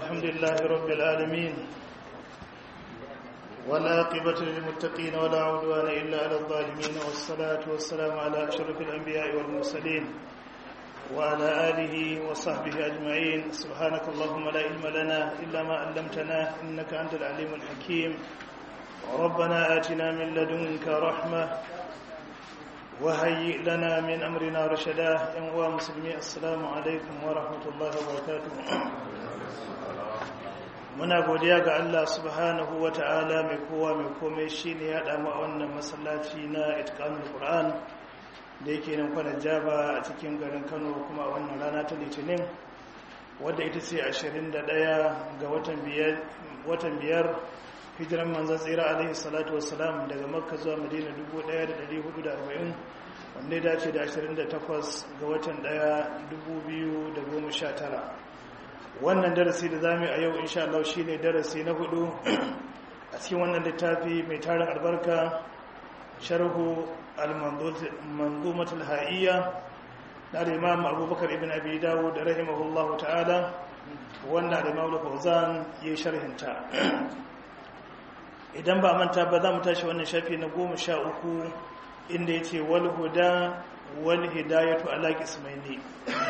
الحمد لله رب العالمين والعاقبة للمتقين ولا عدوان إلا على الظالمين والصلاة والسلام على أشرف الأنبياء والمرسلين وعلى آله وصحبه أجمعين سبحانك اللهم لا علم لنا إلا ما علمتنا إنك أنت العليم الحكيم ربنا آتنا من لدنك رحمة وهيئ لنا من أمرنا رشدا يا مسلمين السلام عليكم ورحمة الله وبركاته muna godiya ga Allah subhanahu wa ta'ala mai kowa mai komai shi ne ya damu a wannan masallaci na itkanul Qur'an da yake nan kwanan jaba a cikin garin Kano kuma a wannan rana ta litinin wadda ita ce 21 ga watan biyar hijiran manzan tsira alaihi salatu wassalam daga makka zuwa madina 1440 wanda ya dace da 28 ga watan 1 2019 wannan darasi da zamu a yau insha Allah shine darasi na hudu a cikin wannan littafi mai tarin albarka sharhu al-manzumat al-ha'iyya na Imam Abubakar ibn Abi Dawud rahimahullahu ta'ala wanda Imam Al-Fawzan yayin sharhinta idan ba manta ba za mu tashi wannan shafi na goma sha uku inda ya ce wal huda wal hidayatu ala qismaini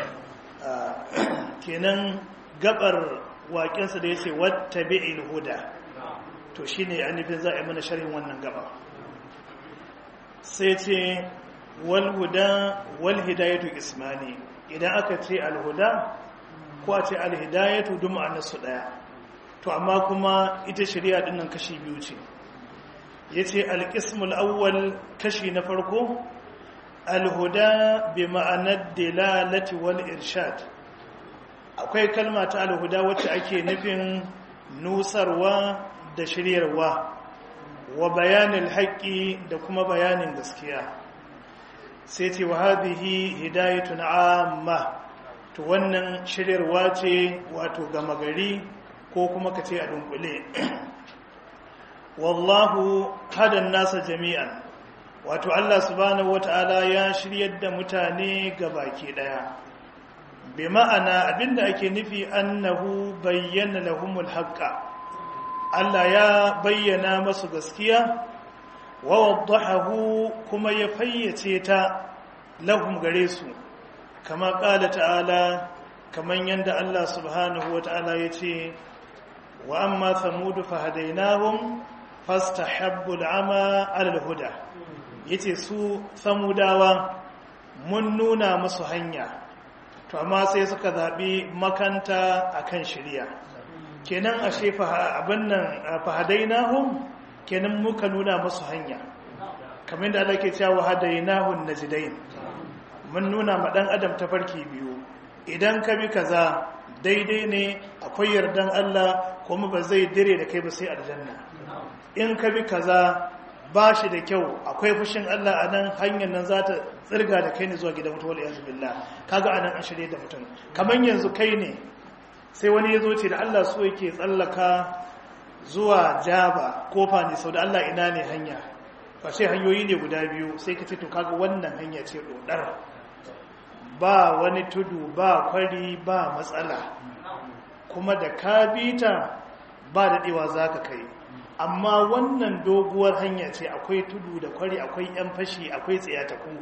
kenan gabar waƙensa da ya ce wattabi'il huda to shine anifin za a yi mana sharhin wannan gaba sai ce wal huda wal hidayatu qismani idan aka ce al huda ko a ce al hidayatu duk ma'anarsu daya to amma kuma ita shari'a dinnan kashi biyu ce yace al-qismul awwal kashi na farko al-huda bi ma'anar dilalati wal irshad akwai kalma ta al-huda wacce ake nufin nusarwa da shiryarwa wa bayanin haƙƙi da kuma bayanin gaskiya sai ce wa hadhihi hidayatun amma to wannan shiryarwa ce wato gama gari ko kuma ka ce a dunkule wallahu hadan nasa jami'an wato Allah subhanahu wata'ala ya shiryar da mutane ga baki daya bi ma'ana abinda ake nufi annahu bayyana lahumul haqqa Allah ya bayyana masu gaskiya wa waddahahu kuma ya fayyace ta lahum gare su kama qala ta'ala kaman yanda Allah subhanahu wata'ala yace وأما ثمود فهديناهم فاستحبوا العمى على الهدى yace su samudawa mun nuna musu hanya to amma sai suka zabi makanta akan shiriya kenan ashe fa abin nan fahadainahum kenan muka nuna musu hanya kamar da Allah ke cewa hadainahun najdain mun nuna ma dan adam tafarki biyu idan ka bi kaza daidai ne akwai yardan Allah kuma ba zai dire da kai ba sai aljanna in ka bi kaza ba shi da kyau akwai fushin Allah a nan hanyar nan za ta tsirga da kai ne zuwa gidan mutuwar yanzu billah kaga anan an shirye da mutum kamar yanzu kai ne sai wani ya zo ce da Allah so yake tsallaka zuwa jaba kofa ne sau da Allah ina ne hanya ba sai hanyoyi ne guda biyu sai ka ce to kaga wannan hanya ce dodar ba wani tudu ba kwari ba matsala kuma da ka bita ba daɗewa za ka kai amma wannan doguwar hanya ce akwai tudu da kwari akwai yan fashi akwai tsayataku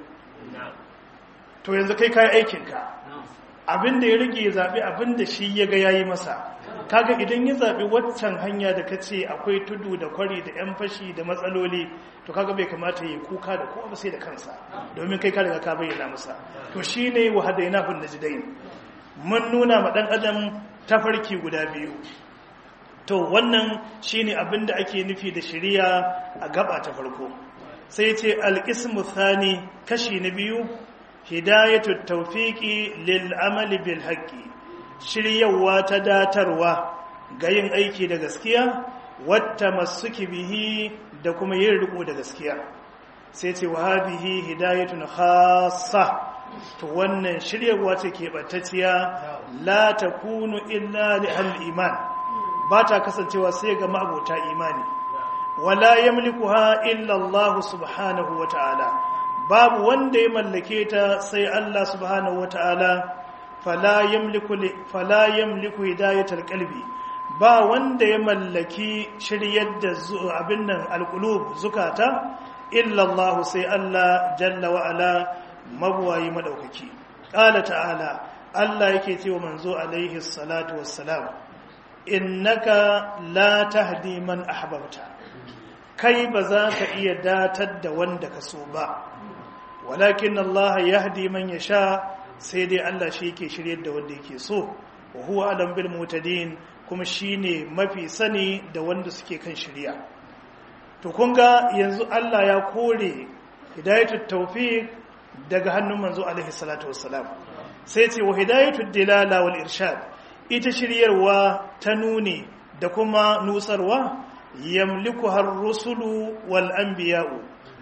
to yanzu kai kayi aikinka abinda ya rage ya zaɓi abinda shi ya ga yayi masa kaga idan ya zaɓi waccan hanya da ka ce akwai tudu da kwari da yan fashi da matsaloli to kaga bai kamata ya kuka da kowa sai da kansa domin kai ka riga ka bayyana masa to shine wa hadaina bin najdain mun nuna ma dan adam tafarki guda biyu to wannan shine abinda ake nufi da shari'a a gaba ta farko sai ce alqismu thani kashi na biyu hidayatu tawfiqi lil amali bil haqqi shiryawa ta datarwa ga yin aiki da gaskiya wata masuki bihi da kuma yin riko da gaskiya sai ce wa hadhihi hidayatun khassa to wannan shiryarwa ce ke battacciya la takunu illa li al-iman ba ta kasancewa sai ga ma'abota imani wala yamlikuha illa Allah subhanahu wata'ala babu wanda ya mallake ta sai Allah subhanahu wata'ala fala yamliku fala yamliku hidayatal qalbi ba wanda ya mallaki shiryar da abin nan alqulub zukata illa Allah sai Allah jalla wa ala mabuwayi madaukaki qala ta'ala Allah yake cewa manzo alaihi salatu wassalam innaka la tahdi man ahbabta kai ba za ka iya datar da wanda ka so ba walakin Allah yahdi man yasha sai dai Allah shi yake shiryar da wanda yake so wa huwa alam bil mutadin kuma shine mafi sani da wanda suke kan shirya to kun ga yanzu Allah ya kore hidayatul tawfiq daga hannun manzo alaihi salatu wassalam sai ce wa hidayatul dilala wal irshad ita shiryarwa ta nuni da kuma nusarwa yamliku har rusulu wal anbiya'u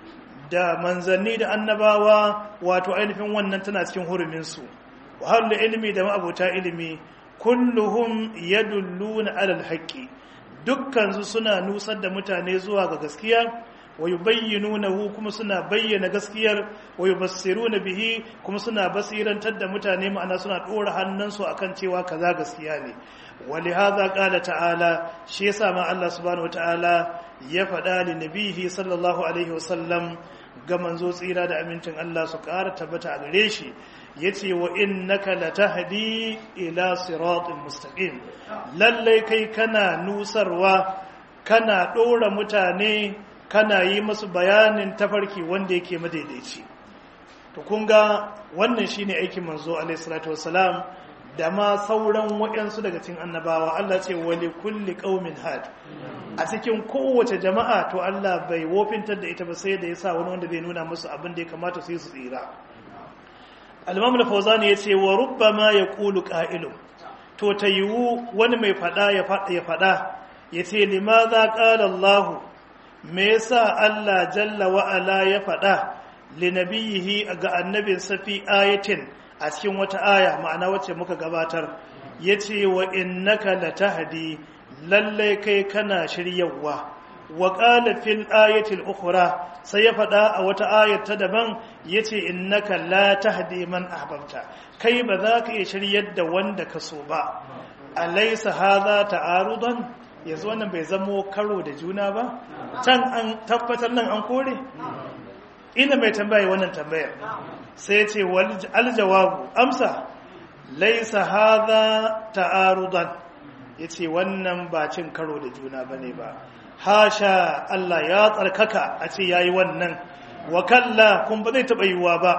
da manzanni da annabawa wato ainihin wannan tana cikin hurumin su wa hallu ilmi da ma'abuta ilimi kulluhum yadulluna alal haqqi dukkan su suna nusar da mutane zuwa ga gaskiya wa yubayyinunahu kuma suna bayyana gaskiyar wa yubassiruna bihi kuma suna basirantar da mutane ma'ana suna dora hannunsu akan cewa kaza gaskiya ne ولهذا قال تعالى shi yasa ma Allah subhanahu wataala ya faɗa li nabihi sallallahu alaihi wasallam ga manzo tsira da amincin Allah su ƙara tabbata a gare shi yace wa innaka latahdi ila siratin mustaqim lalle kai kana nusarwa kana ɗora mutane kana yi musu bayanin tafarki wanda yake madaidaici to kun ga wannan shine aikin manzo alaihi salatu wassalam da ma sauran waɗansu daga cikin annabawa Allah ce wali kulli qaumin had a cikin kowace jama'a to Allah bai wofintar da ita ba sai da yasa wani wanda zai nuna musu abin da ya kamata su yi su tsira al-Imam al-Fawzani yace wa rubbama yaqulu qa'ilun to tayiwu wani mai fada ya fada ya fada yace limadha qala Allah me yasa Allah jalla wa ala ya fada linabiyihi ga annabin safi ayatin a cikin wata aya ma'ana wacce muka gabatar ya ce wa innaka latahdi lallai kai kana shiryawa wa qala fil ayatil ukhra sai ya faɗa a wata ayar ta daban yace innaka la tahdi man ahbabta kai ba za ka iya shiryar da wanda ka so ba alaysa hadha ta'arudan yanzu wannan bai zamo karo da juna ba can an tabbatar nan an kore ina mai tambaye wannan tambayar sai ce aljawabu amsa laisa hadha ta'arudan yace wannan ba cin karo da juna bane ba hasha Allah ya tsarkaka a ce yayi wannan wa kalla kun ba zai taba yiwa ba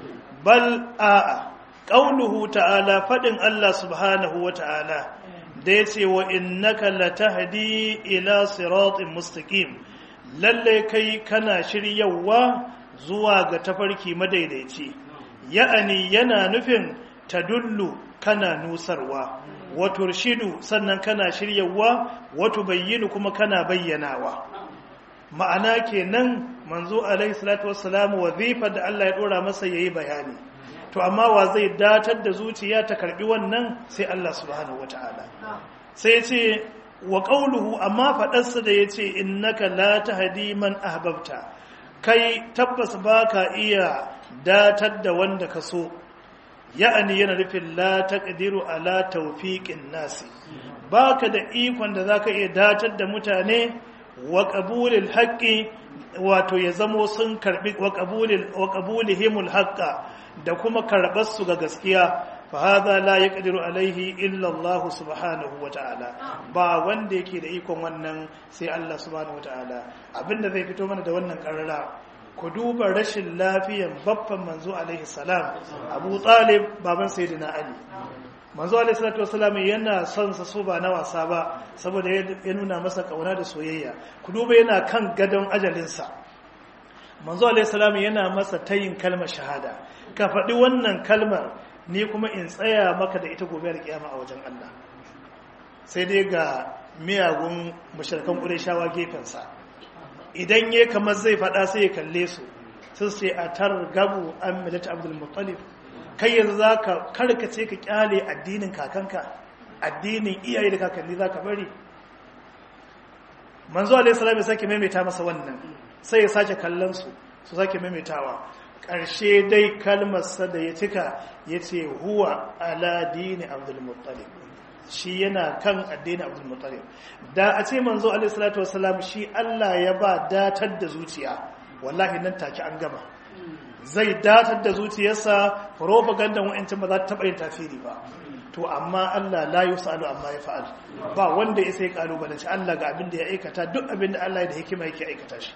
bal a'a qauluhu ta'ala fadin Allah subhanahu wa ta'ala da yace wa innaka latahdi ila siratin mustaqim lalle kai kana shiryawa zuwa ga tafarki madaidaici ya'ani yana nufin tadullu kana nusarwa wato shidu sannan kana shiryawa wato bayyinu kuma kana bayyanawa ma'ana kenan manzo alaihi salatu wassalamu wazifar da Allah ya dora masa yayi bayani to amma wa zai datar da zuciya ta karbi wannan sai Allah subhanahu wataala sai ce wa qawluhu amma fadarsa da yace innaka la tahdi man ahbabta kai tabbas ba ka iya datar da wanda ka so ya'ani yana nufin la taqdiru ala tawfiqin nasi baka da ikon da zaka iya datar da mutane wa qabulil haqqi wato ya zamo sun karbi wa qabulil wa qabulihimul haqqa da kuma karbar su ga gaskiya fa hadha la yaqdiru alaihi illa Allah subhanahu wa ta'ala ba wanda yake da ikon wannan sai Allah subhanahu wa ta'ala abinda zai fito mana da wannan karara ku duba rashin lafiyan babban manzo alaihi salam Abu Talib baban sayyidina Ali manzo alaihi salatu wasalam yana son sa so ba na wasa ba saboda ya nuna masa kauna da soyayya ku duba yana kan gadon ajalinsa manzo alaihi salam yana masa tayin kalmar shahada ka faɗi wannan kalmar ni kuma in tsaya maka da ita gobe da kiyama a wajen Allah sai dai ga miyagun mushrikan Qurayshawa gefensa idan ya kamar zai faɗa sai ya kalle su sun sai a tar gabu an milata Abdul Muttalib kai yanzu zaka karkace ka kyale addinin kakanka addinin iyaye da kakanni zaka bari manzo alaihi salam ya sake maimaita masa wannan sai ya sake kallon su su sake maimaitawa ƙarshe dai kalmarsa da ya cika ya ce huwa ala dini abdulmuttalib shi yana kan addinin abdul muttalib da a ce manzo alaihi salatu wasalam shi Allah ya ba datar da zuciya wallahi nan take an gama zai datar da zuciyarsa propaganda wa'ancin ba za ta taɓa yin tafiri ba to amma Allah la yusalu amma ya fa'al ba wanda ya sai kalubalanci Allah ga abin da ya aikata duk abin da Allah ya da hikima yake aikata shi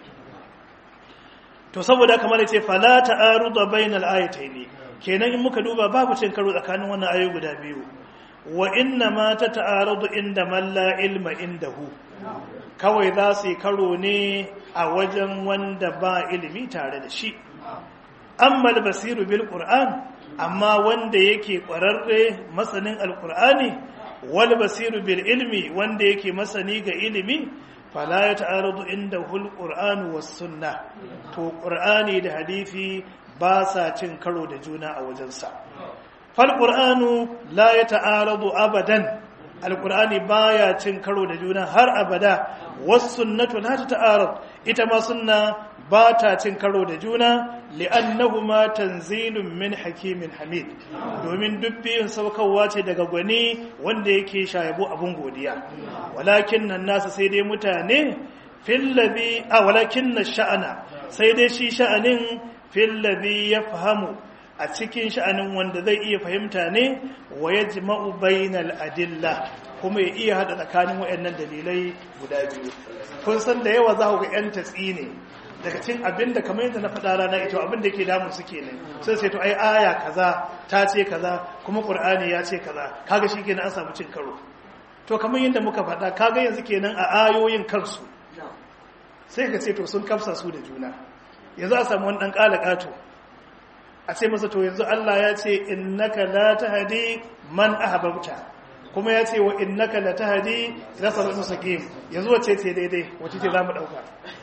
to saboda kamar ya ce fala ta'arudu bainal ayatayn kenan in muka duba babu cin karo tsakanin wannan ayoyi guda biyu wa inna ma ta ta'arudu inda man la ilma indahu kawai za su yi karo ne a wajen wanda ba ilimi tare da shi amma basiru bil qur'an amma wanda yake kwararre masanin alqur'ani wal basiru bil ilmi wanda yake masani ga ilimi fala ya ta'arudu indahu alqur'an was sunnah to qur'ani da hadisi ba sa cin karo da juna a wajensa fal qur'anu la ya ta'aradu abadan alqur'ani baya cin karo da juna har abada was sunnatu la ta'arad ita ma sunna ba ta cin karo da juna li'annahuma tanzilun min hakimin hamid domin duk biyun saukarwa ce daga gwani wanda yake shayabo abun godiya walakin nan nasa sai dai mutane fillabi a walakin na sha'ana sai dai shi sha'anin fillabi ya fahamu a cikin sha'anin wanda zai iya fahimta ne wa ya jima'u bainal adilla kuma ya iya haɗa tsakanin waɗannan dalilai guda biyu kun san da yawa za ku ga 'yan tatsi ne daga cin abin da kamar yadda na faɗa rana ito abin da ke damun su ke ne sai sai to ai aya kaza ta ce kaza kuma ƙur'ani ya ce kaza kaga shi kenan an samu cin karo to kamar yadda muka faɗa kaga yanzu kenan a ayoyin kansu sai ka ce to sun kafsa su da juna yanzu a samu wani ɗan ƙala ƙato a ce masa to yanzu Allah ya ce innaka la tahdi man ahbabta kuma ya ce wa innaka la tahdi ila siratal mustaqim yanzu wace ce daidai wace ce zamu dauka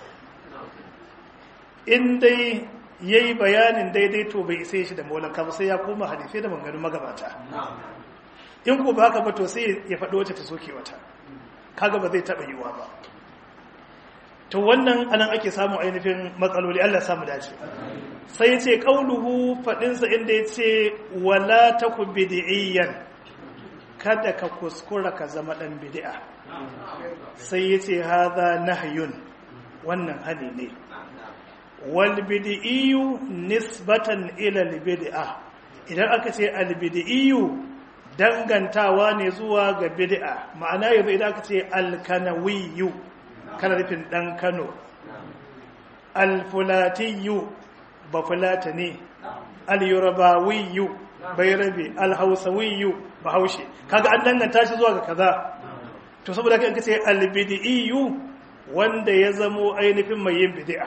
in dai yayi bayanin daidai to bai isa shi da maulanka ba sai ya koma hadisi da maganganun magabata in ko ba haka ba to sai ya faɗo wacce ta soke wata kaga ba zai taɓa yiwa ba to wannan anan ake samun ainihin matsaloli Allah samu dace sai ya ce ƙauluhu faɗinsa inda ya ce wala ta ku bidi'iyyan kada ka kuskura ka zama ɗan bidi'a sai ya ce haza nahyun wannan hali ne wal bidi'iyu nisbatan ila bid'a idan aka ce al bidi'iyu dangantawa ne zuwa ga bid'a ma'ana yanzu idan aka ce al kanawiyu kana nufin ɗan kano al fulatiyu ba fulata ne al-yorubawiyu bai rabe al-hausawiyu ba haushe kaga an danganta shi zuwa ga kaza to saboda kan kace al-bid'iyu wanda ya zamo ainihin mai yin bid'a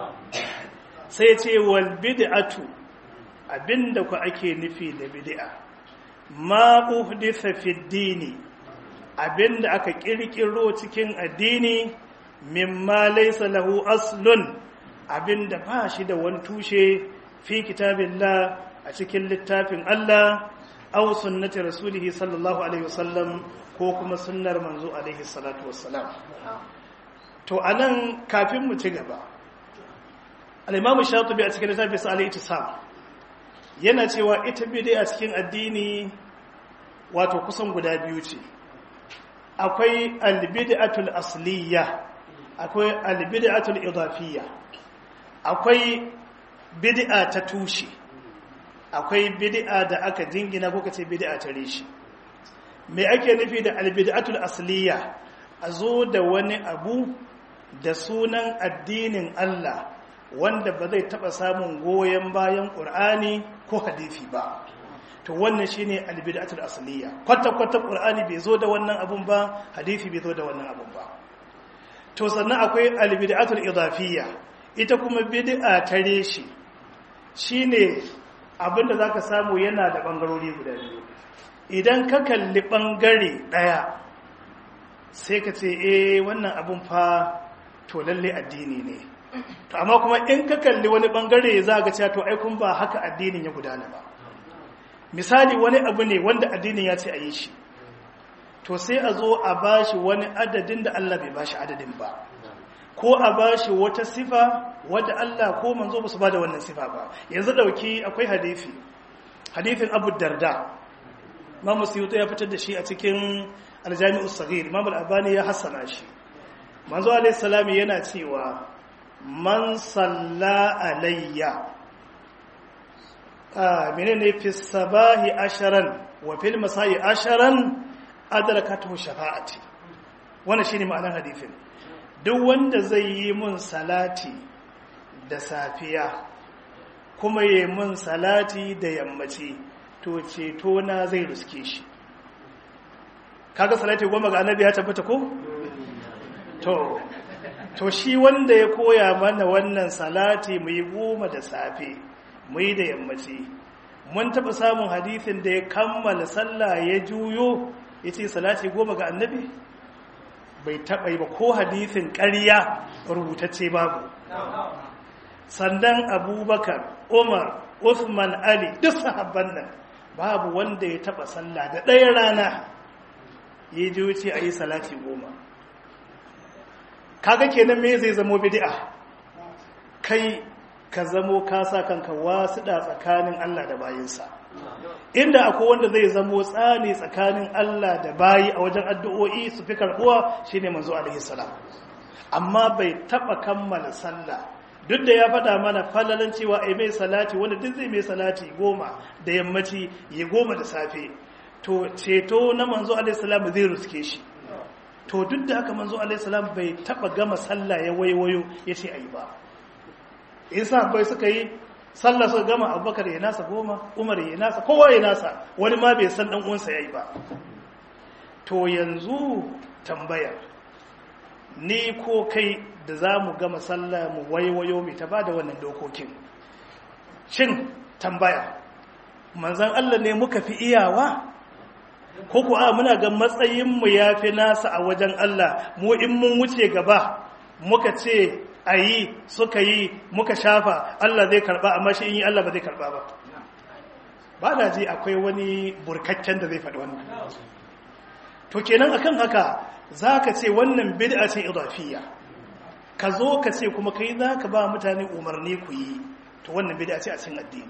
sai ce wal bid'atu abinda ku ake nufi da bid'a ma uhditha fi dini abinda aka kirkiro cikin addini mimma laysa lahu aslun abinda ba shi da wani tushe fi kitabillah a cikin littafin Allah aw sunnati rasulih sallallahu alaihi wasallam ko kuma sunnar manzo alaihi salatu wassalam to anan kafin mu ci gaba al-imam shatibi a cikin littafin sa al-ittisam yana cewa ita bid'a a cikin addini wato kusan guda biyu ce akwai al-bid'atul asliyya akwai al-bid'atul idafiyya akwai bid'a ta tushe akwai bid'a da aka jingina ko kace bid'a ta reshi me ake nufi da albid'atul asliya a zo da wani abu da sunan addinin Allah wanda ba zai taba samun goyen bayan Qur'ani ko hadisi ba to wannan shine albid'atul asliya kwata kwata Qur'ani bai zo da wannan abun ba hadisi bai zo da wannan abun ba to sannan akwai albid'atul idafiyya ita kuma bid'a ta reshi shine abinda zaka samu yana da bangarori guda biyu idan ka kalli bangare daya sai ka ce eh wannan abun fa to lalle addini ne to amma kuma in ka kalli wani bangare za ga cewa to ai kun ba haka addinin ya gudana ba misali wani abu ne wanda addinin ya ce a yi shi to sai a zo a bashi wani adadin da Allah bai bashi adadin ba ko a bashi wata sifa wadda Allah ko manzo ba su ba da wannan sifa ba yanzu dauki akwai hadisi hadisin Abu Darda Imam Suyuti ya fitar da shi a cikin Al-Jami'us Saghir Imam Al-Albani ya hassana shi manzo alayhi salam yana cewa man salla alayya ah menene fi sabahi asharan wa fil masai asharan adrakatuhu shafa'ati wannan shine ma'anar hadisin duk wanda zai yi mun salati da safiya kuma yi mun salati da yammaci to ceto na zai ruske shi kaga salati goma ga annabi ya tabbata ko to to shi wanda ya koya mana wannan salati mu yi goma da safe mu yi da yammaci mun taɓa samun hadithin da ya kammala sallah ya juyo ya ce salati goma ga annabi bai taɓa yi ba ko hadithin ƙarya rubutacce babu sandan abubakar umar Uthman ali duk sahabban nan babu wanda ya taɓa sallah da ɗaya rana ya ji wuce a yi salati goma kaga kenan me zai zamo bid'a kai ka zamo ka sa kanka wasu da tsakanin Allah da bayinsa inda akwai wanda zai zamo tsani tsakanin Allah da bayi a wajen addu'o'i su fi karbuwa shine manzo alaihi salam amma bai taba kammala sallah duk da ya faɗa mana falalan cewa ai mai salati wanda duk zai mai salati goma da yammaci ya goma da safe to ceto na manzo alaihi salam zai ruske shi to duk da haka manzo alaihi salam bai taba gama sallah ya waiwayo ya ce ayi ba isa bai suka yi sallah suka gama abubakar ya nasa goma umar ya nasa kowa ya nasa wani ma bai san dan uwansa yayi ba to yanzu tambaya ni ko kai da za mu gama sallah mu waiwayo mai ta ba da wannan dokokin shin tambaya manzan Allah ne muka fi iyawa ko kuwa muna ga matsayinmu ya fi nasa a wajen Allah mu in mun wuce gaba muka ce a yi suka yi muka shafa Allah zai karba amma shi in yi Allah ba zai karba ba ba na ji akwai wani burkakken da zai faɗi wannan to kenan akan haka za ka ce wannan bid'a ce idafiyya ka zo ka ce kuma kai za ka ba mutane umarni ku yi to wannan bid'a ce a cikin addini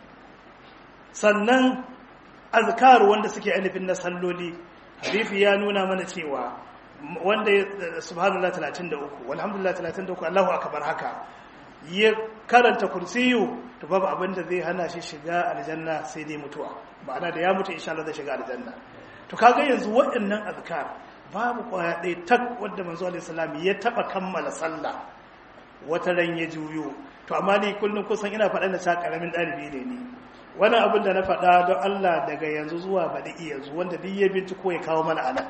sannan azkar wanda suke ainihin na salloli hadisi ya nuna mana cewa wanda subhanallah 33 walhamdulillah 33 Allahu akbar haka ya karanta kursiyu to babu abin da zai hana shi shiga aljanna sai dai mutuwa ma'ana da ya mutu insha Allah zai shiga aljanna to kaga yanzu waɗannan azkar babu kwaya ɗaya tak wadda manzo alaihi salam ya taba kammala sallah wata ran ya juyo to amma ni kullum kusan ina faɗa da sa karamin ɗalibi ne ni wani abin da na faɗa don Allah daga yanzu zuwa baɗi yanzu wanda duk ya binciko ya kawo mana ana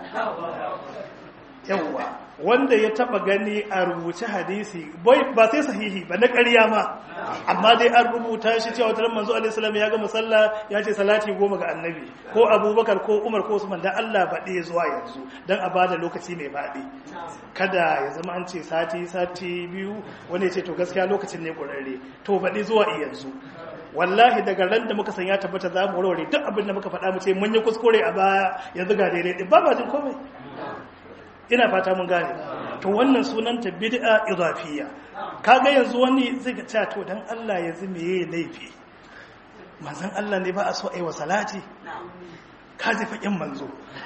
yawwa wanda ya taba gani a rubuce hadisi ba sai sahihi ba na ƙarya ma amma dai an rubuta shi cewa wata manzo alaihi salam ya ga musalla ya ce salati goma ga annabi ko abubakar ko umar ko usman dan Allah baɗi zuwa yanzu dan a bada lokaci mai baɗi kada ya zama an ce sati sati biyu wani ya ce to gaskiya lokacin ne ƙurarre to baɗi zuwa yanzu wallahi daga ran da muka san ya tabbata za mu warware duk abin da muka faɗa mu ce mun yi kuskure a baya yanzu ga daidai din ba ba jin komai ina fata mun gane to wannan sunanta bid'a idafiyya kaga yanzu wani zai ga cewa to dan Allah ya zime yayi laifi manzon Allah ne ba a so ai wa salati ka ji fakin manzo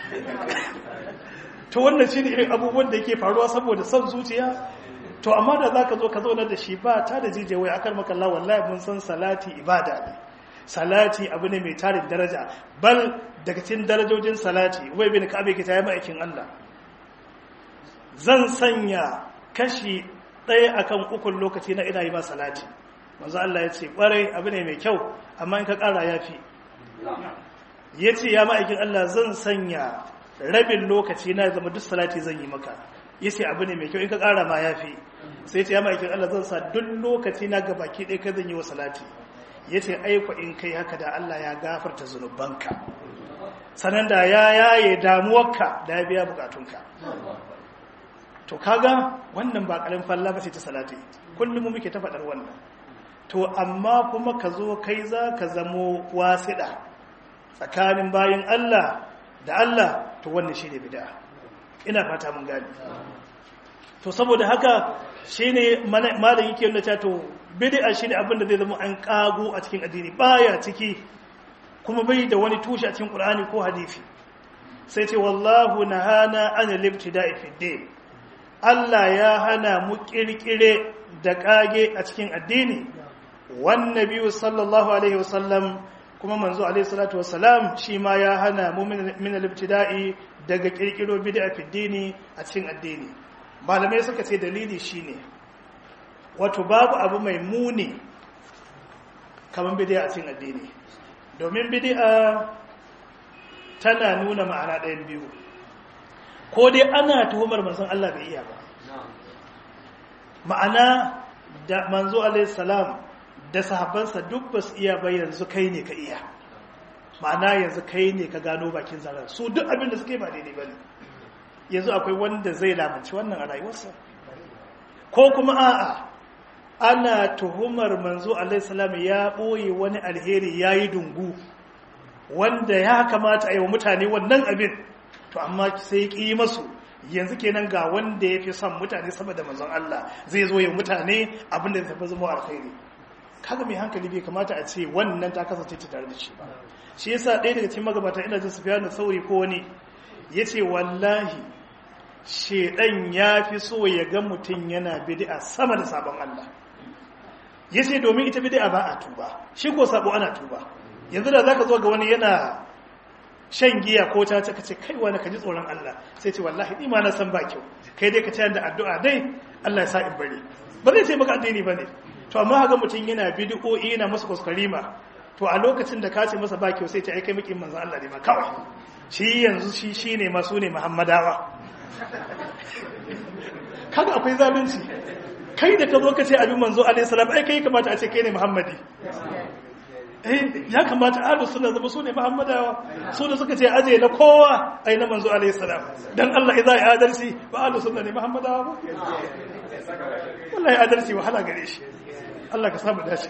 to wannan shine irin abubuwan da yake faruwa saboda son zuciya to amma da zaka zo ka zauna da shi ba ta da jijewai akan maka Allah wallahi mun san salati ibada ne salati abu ne mai tarin daraja bal daga cikin darajojin salati wai bin ka abe ki tayi ma'aikin Allah zan sanya kashi ɗaya akan ukun lokaci na ina yi ma salati manzo Allah ya ce ƙwarai abu ne mai kyau amma in ka ƙara ya fi ya ce ya ma'aikin Allah zan sanya rabin lokaci na zama duk salati zan yi maka ya ce abu ne mai kyau in ka ƙara ma ya fi sai ce ya ma'aikin Allah zan sa duk lokaci na ga baki ɗaya ka zan yi wa salati ya ce aiko in kai haka da Allah ya gafarta zunubanka sannan da ya yaye damuwarka da ya biya bukatunka to kaga wannan ba ƙarin falla ba ce ta salati kullum muke ta faɗar wannan to amma kuma ka zo kai za ka zamo wasiɗa tsakanin bayan Allah da Allah to wannan shi ne bida ina fata mun gani to saboda haka shi ne malam yake nuna to bid'a shi ne abinda zai zama an kago a cikin addini baya ciki kuma bai da wani tushe a cikin qur'ani ko hadisi sai ce wallahu nahana an al-ibtida'i fi din Allah ya hana mu kirkire da kage a cikin addini wan nabiyyu sallallahu alaihi wasallam kuma manzo alaihi salatu wassalam shi ma ya hana mu min al-ibtida'i daga kirkiro bid'a fi dini a cikin addini malamai suka ce dalili shine wato babu abu mai muni kamar bid'a a cikin addini domin bid'a tana nuna ma'ana ɗayan biyu ko dai ana tuhumar manzon Allah bai iya ba ma'ana da manzo alaihi salam da sahabbansa duk ba su iya ba yanzu kai ne ka iya ma'ana yanzu kai ne ka gano bakin zarar su duk abin da suke ba daidai ba ne yanzu akwai wanda zai lamanci wannan a rayuwarsa ko kuma a'a ana tuhumar manzo alaihissalam ya ɓoye wani alheri ya yi dungu wanda ya kamata a yi wa mutane wannan abin to amma sai ƙi masu yanzu kenan ga wanda ya fi son mutane sama da manzon Allah zai zo ya mutane abin da zai zama alkhairi kaga mai hankali bai kamata a ce wannan ta kasance ta tare da shi ba shi yasa ɗaya daga cikin magabata ina jin Sufyan sauri ko wani yace wallahi shedan ya fi so ya ga mutum yana bid'a sama da sabon Allah yace domin ita bid'a ba a tuba shi ko sabo ana tuba yanzu da zaka zo ga wani yana shan giya ko ta ka ce kai wani ka ji tsoron Allah sai ce wallahi ni ma na san ba kyau kai dai ka ci da addu'a dai Allah ya sa in bari ba zai ce maka addini bane to amma haka mutum yana bid'o'i yana masa kuskurima to a lokacin da ka ce masa ba kyau sai ce ai kai mukin manzon Allah ne ma kawai shi yanzu shi shine masu ne Muhammadawa kaga akwai zalunci kai da ka zo ka ce abin manzo alaihi salam ai kai kamata a ce kai ne Muhammadi eh ya kamata ahlus sunna zama su ne Muhammadawa su da suka ce aje na kowa ai na manzo alaihi salam dan Allah idza ya adalci ba ahlus sunna ne Muhammadawa ba wallahi adalci wahala gare shi Allah ka samu dace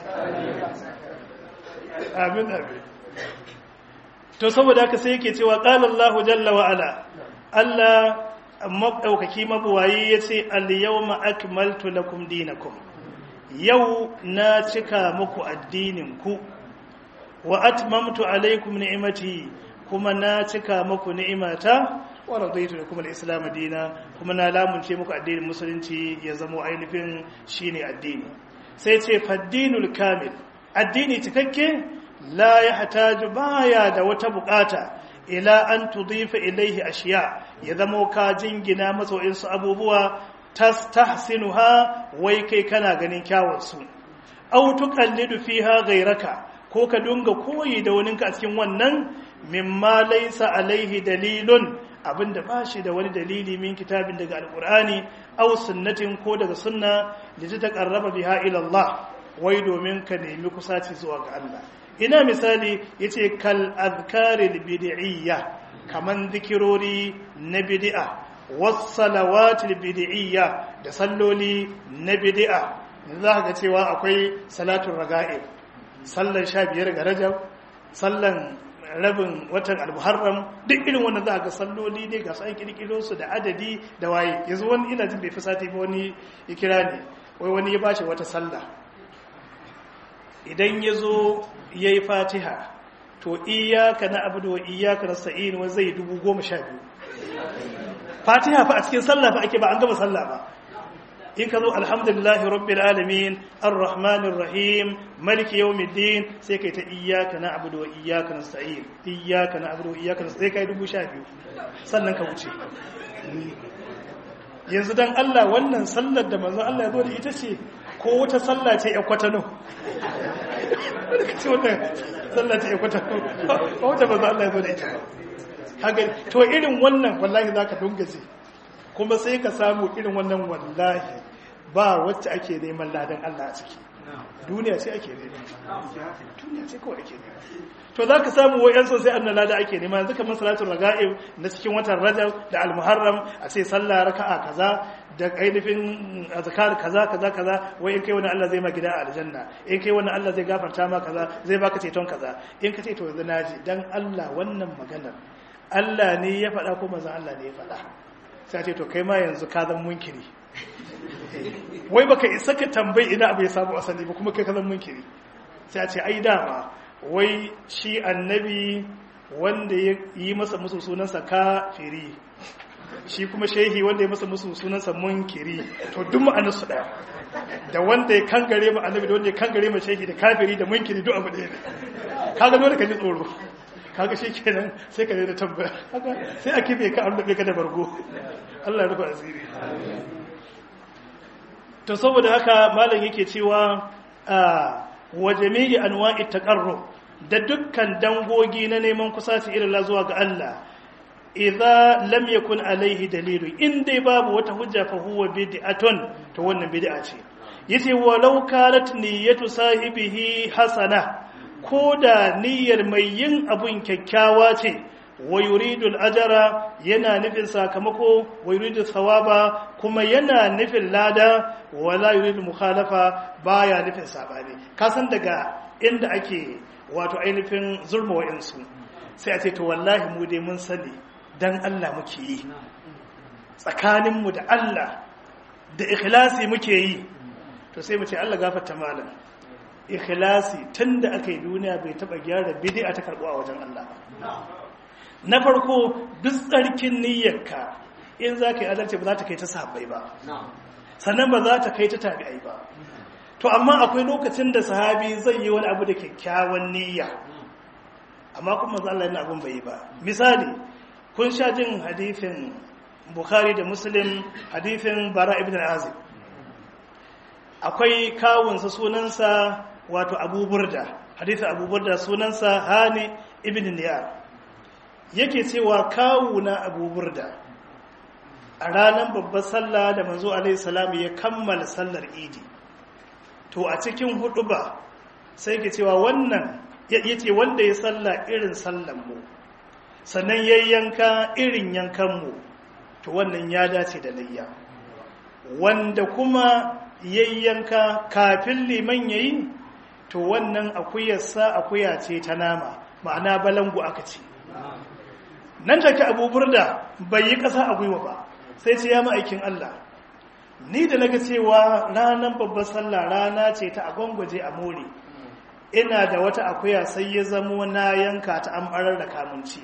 amin amin to saboda haka sai yake cewa qala Allahu jalla wa ala Allah madaukaki mabuwayi yace al-yawma akmaltu lakum dinakum yau na cika muku addinin ku wa atmamtu alaykum ni'mati kuma na cika muku ni'imata wa radaitu lakum al-islam dina kuma na lamunce muku addinin musulunci ya zama ainihin shine addini sai ce faddinul kamil addini cikakke la ya hataju baya da wata bukata ila an tudifa ilaihi ashiya ya zama ka jingina masa wa'insu abubuwa tastahsinuha wai kai kana ganin kyawun su aw tuqallidu fiha ghayraka ko ka dunga koyi da waninka a cikin wannan mimma laysa alaihi dalilun abinda ba shi da wani dalili min kitabin daga alkur'ani aw sunnatin ko daga sunna da ta taqarraba biha ila Allah wai domin ka nemi kusaci zuwa ga Allah ina misali yace kal azkaril bid'iyya kaman zikirori na bid'a was salawatil bid'iyya da salloli na bid'a za ka ga cewa akwai salatul raga'ib sallan 15 ga rajab sallan rabin watan al-muharram duk irin wannan za ga salloli ne ga sai kirkiro su da adadi da waye yanzu wani ina jin bai fi sati ba wani ya kira ne wai wani ya bashi wata sallah idan ya zo ya yi fatiha to iyaka na abu wa iyaka na sa'in wa zai dubu goma sha biyu fatiha fa a cikin sallah fa ake ba an gama sallah ba in ka zo alhamdulillahi rabbil alamin arrahmanir rahim maliki yawmiddin sai kai ta iyyaka na'budu wa iyyaka nasta'in iyyaka na'budu wa iyyaka nasta'in sai kai dubu sha biyu sannan ka wuce yanzu dan Allah wannan sallar da manzon Allah ya zo da ita ce ko wata sallah ce ya kwatano ce wannan sallah ce ya kwatano ko wata manzon Allah ya zo da ita ba to irin wannan wallahi zaka dungaje kuma sai ka samu irin wannan wallahi ba wacce ake neman ladan Allah a ciki duniya ce ake nema duniya ce kawai ake nema to za ka samu wayan sosai annan lada ake nema yanzu kamar salatul raga'ib na cikin watan rajab da almuharram a ce sallah raka'a kaza da ainihin azkar kaza kaza kaza wai in kai wani Allah zai ma gida a aljanna in kai wani Allah zai gafarta ma kaza zai baka ceton kaza in ka ce to yanzu naji dan Allah wannan maganar Allah ne ya faɗa ko manzon Allah ne ya faɗa sai ce to kai ma yanzu ka zan munkiri wai baka isa ka tambayi ina abu ya samu asali ba kuma kai ka zan munkiri sai a ce ai dama wai shi annabi wanda ya yi masa musu sunansa kafiri shi kuma shehi wanda ya masa musu sunansa munkiri to duk ma'anarsu ɗaya da wanda ya kangare ma annabi da wanda ya kangare ma shehi da kafiri da munkiri duk abu ɗaya ne kaga dole ka ji tsoro kaga shi kenan sai ka da tambaya sai a kife ka an ka da bargo Allah ya rufa asiri to saboda haka malam yake cewa wa jami'i anwa'i taqarrub da dukkan dangogi na neman kusaci irin la zuwa ga Allah idza lam yakun alaihi dalilu in dai babu wata hujja fa huwa bid'atun to wannan bid'a ce yace walau kanat niyyatu sahibihi hasana ko da niyyar mai yin abun kyakkyawa ce wa yuridu al-ajra yana nufin sakamako wa yuridu thawaba kuma yana nufin lada wala yuridu mukhalafa baya nufin sabani kasan daga inda ake wato ainihin zulma wa'insu sai a ce to wallahi mu dai mun sani dan Allah muke yi tsakaninmu da Allah da ikhlasi muke yi to sai mu ce Allah gafarta malam ikhlasi tunda aka yi duniya bai taba gyara bid'a ta karbu a wajen Allah na farko duk tsarkin niyyarka in za ka yi adalci ba za ta kai ta sahabbai ba sannan ba za ta kai ta tabi'ai ba to amma akwai lokacin da sahabi zai yi wani abu da kyakkyawan niyya amma kuma manzo Allah yana abun bai yi ba misali kun sha jin hadithin Bukhari da Muslim hadithin Bara ibn Azib akwai kawunsa sunansa wato Abu Burda hadithin Abu Burda sunansa Hani ibn Niyar yake cewa kawuna Abu Burda a ranar babbar sallah da manzo alaihi salam ya kammala sallar idi to a cikin huduba sai ke cewa wannan yace wanda ya salla irin sallan mu sannan yayyanka irin yankan mu to wannan ya dace da layya wanda kuma yayyanka kafin liman yayi to wannan akuyarsa akuya ce ta nama ma'ana balangu aka ce nan take abu burda bai yi ƙasa a gwiwa ba sai ce ya ma'aikin Allah ni da naga cewa ranar babbar sallah rana ce ta agwangwaje a more ina da wata akuya sai ya zamo na yanka ta an barar da kamunci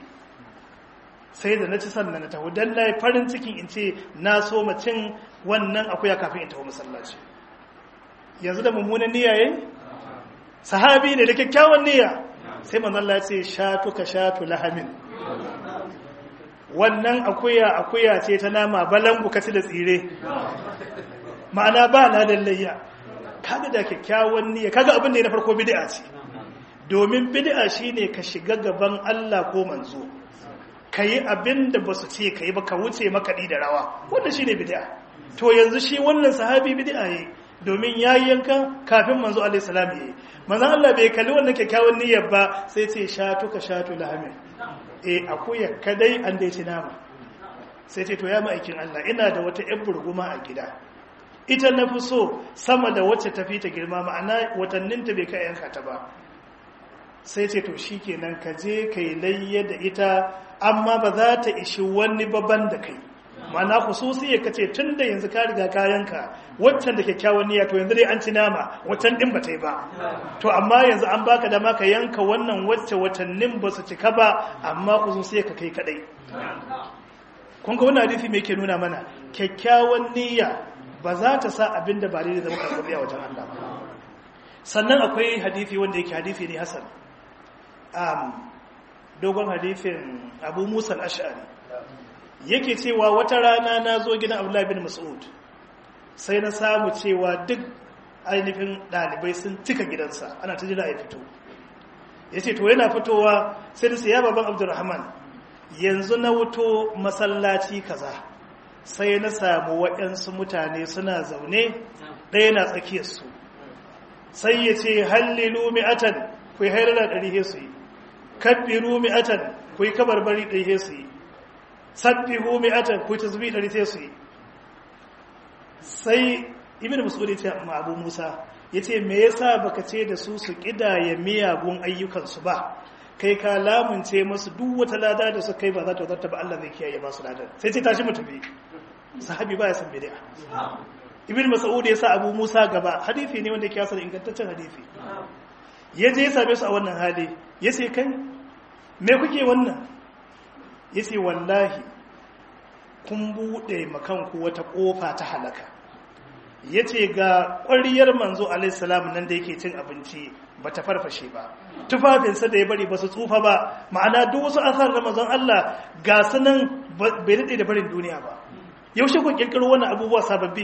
sai da na ci sannan na taho don na farin cikin in ce na so cin wannan akuya kafin in taho masallaci yanzu da mummunan niyya yayi sahabi ne da kyakkyawan niyya sai manzon Allah ya ce shatu ka shatu lahamin wannan akuya akuya ce ta nama balangu kaci da tsire ma'ana ba na lallayya kaga da kyakkyawan niyya kaga abin da ya na farko bid'a ce domin bid'a shine ka shiga gaban Allah ko manzo kayi abin da basu ce kayi ba ka wuce makaɗi da rawa wannan shine bid'a to yanzu shi wannan sahabi bid'a yayi domin yayi yanka kafin manzo alaihi salam yayi manzo Allah bai kalli wannan kyakkyawan niyyar ba sai ce shatu ka shatu lahamin e akuya kadai an dai ci nama sai ce to ya ma'aikin Allah ina da wata yan burguma a gida ita na fi so sama da wacce tafi ta girma ma'ana watannin ta bai kai yanka ta ba sai ce to shikenan ka je kai layya da ita amma ba za ta ishi wani baban da kai ma'ana khususi ya kace tun da yanzu ka riga ka yanka waccan da kyakkyawan niyya to yanzu dai an ci nama waccan din ba ta yi ba to amma yanzu an baka dama ka yanka wannan wacce watannin ba su cika ba amma khususi ka kai kadai kun ga wannan hadisi me yake nuna mana kyakkyawan niyya ba za ta sa abin da ba daidai zama karɓaɓɓe a wajen Allah ba sannan akwai hadisi wanda yake hadisi ne hasan dogon hadisin abu musa al-ash'ari yake cewa wata rana na zo gidan abdullahi bin mas'ud sai na samu cewa duk ainihin ɗalibai sun cika gidansa ana ta jira ya fito ya ce to yana fitowa sai da siya baban abdurrahman yanzu na wuto masallaci kaza sai na samu waɗansu mutane suna zaune ɗaya na tsakiyarsu sai ya ce hallilu mi'atan ku yi hairara ɗari su yi kabbiru mi'atan ku yi kabarbari ɗari su yi sabbihu mi'atan ku tasbih dari sai su yi sai ibnu mas'ud ya ma abu musa yace me yasa baka ce da su su kidaya miyagun ayyukan su ba kai ka lamunce musu duk wata lada da su kai ba za ta zarta ba Allah zai kiyaye ba su ladan sai ce tashi mu tafi sahabi ba ya san bid'a ibnu mas'ud ya sa abu musa gaba hadisi ne wanda yake yasa ingantaccen hadisi ya je ya same su a wannan hali ya ce kai me kuke wannan ya ce wallahi kun buɗe makanku wata ƙofa ta halaka ya ce ga ƙwariyar manzo alaihissalam nan da yake cin abinci ba ta farfashe ba tufafinsa da ya bari ba su tsufa ba ma'ana duk wasu asar da manzon Allah ga su nan bai daɗe da barin duniya ba yaushe ku ƙirƙiro wannan abubuwa sababbi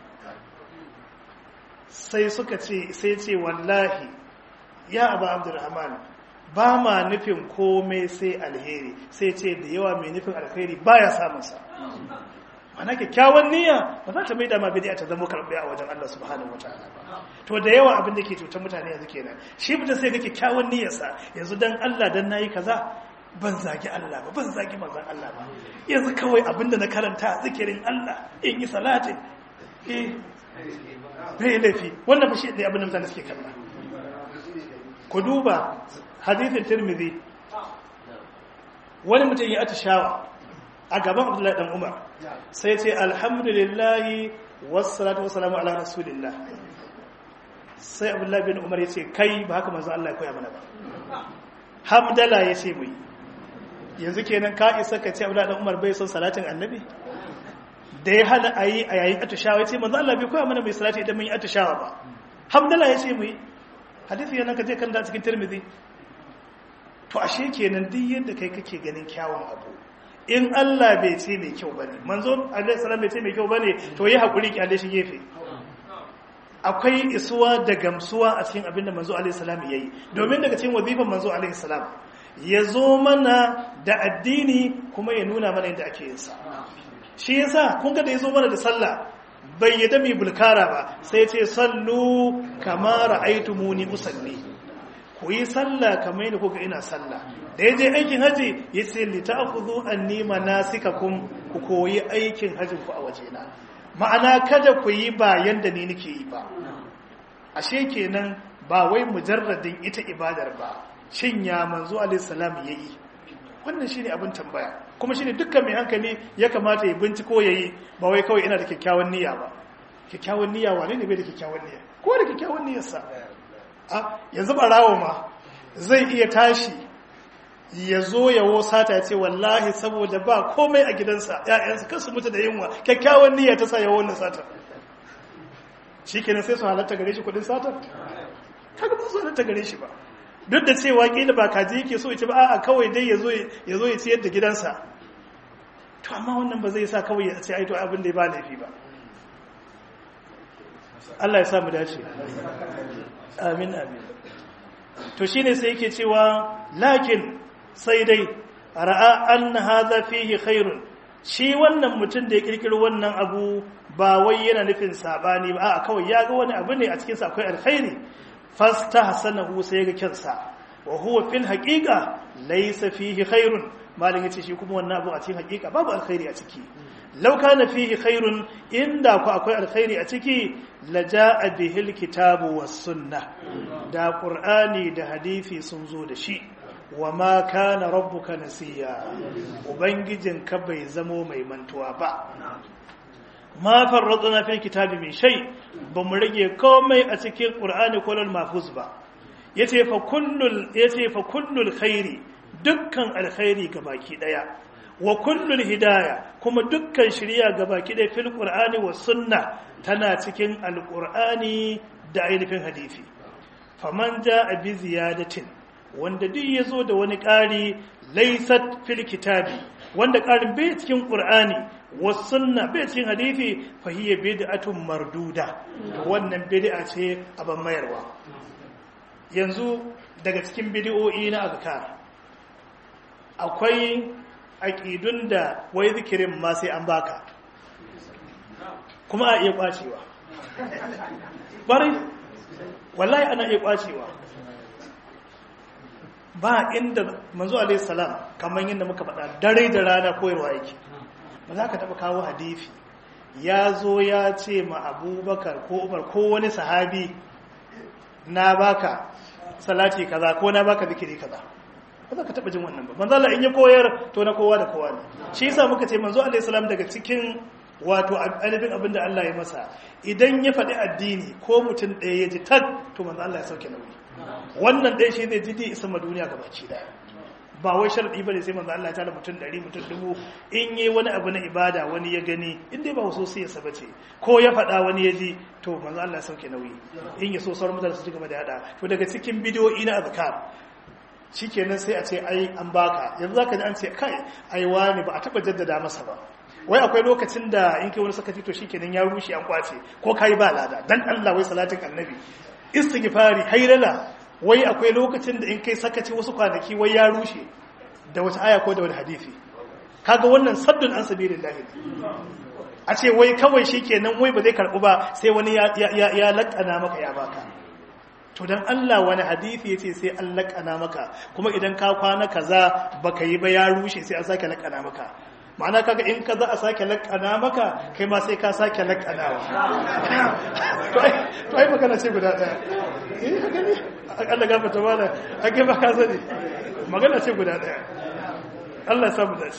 sai suka ce sai ce wallahi ya abu abdurrahman ba ma nufin komai sai alheri sai ce da yawa mai nufin alheri baya samunsa mana kyakkyawan niyya ba za ta mai dama bidiya ta zama karɓe a wajen Allah subhanahu wa ta'ala ba to da yawa abin da ke cutar mutane yanzu kenan shi mutum sai ga kyakkyawan niyyarsa yanzu dan Allah dan nayi kaza ban zagi Allah ba ban zagi manzon Allah ba yanzu kawai abin da na karanta zikirin Allah in yi salatin eh bai laifi wannan fa shi ne abin da mutane suke kalla ku duba hadithin tirmidhi wani mutum ya atishawa a gaban abdullahi dan umar sai ce alhamdulillahi wassalatu wassalamu ala rasulillah sai abdullahi bin umar ya ce kai ba haka manzo Allah ya koya mana ba hamdala ya ce mai yanzu kenan ka isa ka ce abdullahi dan umar bai son salatin annabi da ya hana a yi a yayin atishawa ya ce manzo Allah bai koya mana mai salati idan mun yi atishawa ba hamdala ya ce mai hadisi yana ka je kan da cikin tirmidhi to ashe kenan duk yadda kai kake ganin kyawun abu in Allah bai ce mai kyau bane manzo alaihi salam bai ce mai kyau bane to yi hakuri ki shi gefe akwai isuwa da gamsuwa a cikin abinda manzo alaihi salam yayi domin daga cikin wazifan manzo alaihi salam ya zo mana da addini kuma ya nuna mana yadda ake yin sa shi yasa kun ga da ya zo mana da sallah bai yadda mai bulkara ba sai ce sallu kama ra'aytumuni usalli ku yi sallah kamar yadda kuka ina sallah da ya je aikin haji ya ce lita'khudhu anni manasikakum ku koyi aikin hajin ku a wajena ma'ana kada ku yi ba yanda ni nake yi ba ashe kenan ba wai mujarradin ita ibadar ba shin ya manzo alaihi salam yayi wannan shine abin tambaya kuma shine dukkan mai hankali ya kamata ya binciko yayi ba wai kawai ina da kyakkyawan niyya ba kyakkyawan niyya wane ne bai da kyakkyawan niyya ko da kyakkyawan niyyarsa a yanzu barawo ma zai iya tashi ya zo ya wosata ya ce wallahi saboda ba komai a gidansa ‘ya'yansu kasu mutu da yunwa kyakkyawan niyya ta sa ya wannan sata shi kenan sai su halatta gare shi kudin sata kaga ba su halatta gare shi ba duk da cewa kila ba kaji yake so ya ce ba a'a kawai dai ya zo ya ciyar da gidansa to amma wannan ba zai sa kawai ya ce aito abin da ya ba laifi ba Allah ya samu dace amin amin to shine sai yake cewa lakin sai dai ra'a anna hadha fihi khairun shi wannan mutum da ya kirkiro wannan abu ba wai yana nufin sabani ba a kawai ya ga wani abu ne a cikin sa akwai alkhairi fastahsanahu sai ga kyansa wa huwa fil haqiqa laysa fihi khairun malin yace shi kuma wannan abu a cikin haqiqa babu alkhairi a ciki law kana fihi khairun inda ku akwai alkhairi a ciki laja'a bihil kitabu was sunnah da qur'ani da hadisi sun zo da shi wa ma kana rabbuka nasiya ubangijinka bai zamo mai mantuwa ba ma farradna fil kitabi min shay bamu rage komai a cikin qur'ani ko lal mahfuz ba yace fa kullul yace fa kullul khairi dukkan alkhairi gabaki daya wa kullul hidaya kuma dukkan shiriya gabaki daya fil qur'ani was sunna tana cikin alqur'ani da ainihin hadisi faman jaa bi ziyadatin wanda duk ya zo da wani ƙari laisat fil kitabi wanda ƙarin bai cikin ƙur'ani wasunna bai cikin hadithi fahiyya bid'atun marduda wannan bid'a ce abin mayarwa yanzu daga cikin bid'o'i na azkar akwai aƙidun da wai zikirin ma sai an baka kuma a iya kwacewa bari wallahi ana iya kwacewa ba inda manzo alaihi salam kamar yadda muka faɗa dare da rana koyarwa yake ba za ka taɓa kawo hadifi ya zo ya ce ma abubakar ko umar ko wani sahabi na baka salati kaza ko na baka zikiri kaza ba za ka taɓa jin wannan ba manzo Allah in ya koyar to na kowa da kowa ne shi yasa muka ce manzo alaihi salam daga cikin wato alifin abin da Allah ya masa idan ya faɗi addini ko mutum ɗaya ya ji tag to manzo Allah ya sauke nauyi wannan ɗaya shi zai jide isa ma duniya gabaci daya ba wai sharadi bane sai manzo Allah ya tara mutum 100 mutum dubu in yi wani abu na ibada wani ya gani in dai ba wasu sai ya saba ce ko ya faɗa wani ya ji to manzo Allah ya sauke nauyi in ya so sauran mutane su ci gaba da yada to daga cikin bidiyoyi na azkar shikenan sai a ce ai an baka yanzu zaka ji an ce kai ai wani ba a taba jaddada masa ba wai akwai lokacin da in kai wani sakaci to shikenan ya rushe an kwace ko kai ba lada dan Allah wai salatin annabi istighfari hayrala wai akwai lokacin da in kai sakaci wasu kwanaki wai ya rushe da wata aya ko da wani hadisi kaga wannan saddun an sabilillahi a ce wai kawai shikenan wai ba zai karbu ba sai wani ya ya ya lakana maka ya baka to dan Allah wani hadisi yace sai an lakana maka kuma idan ka kwana kaza baka yi ba ya rushe sai an sake lakana maka ma'ana kaga in ka za a sake lakana maka kai ma sai ka sake lakanawa to ai magana ce guda daya eh haka ne Allah gafarta mana ake ba ka sani magana ce guda daya Allah ya samu dace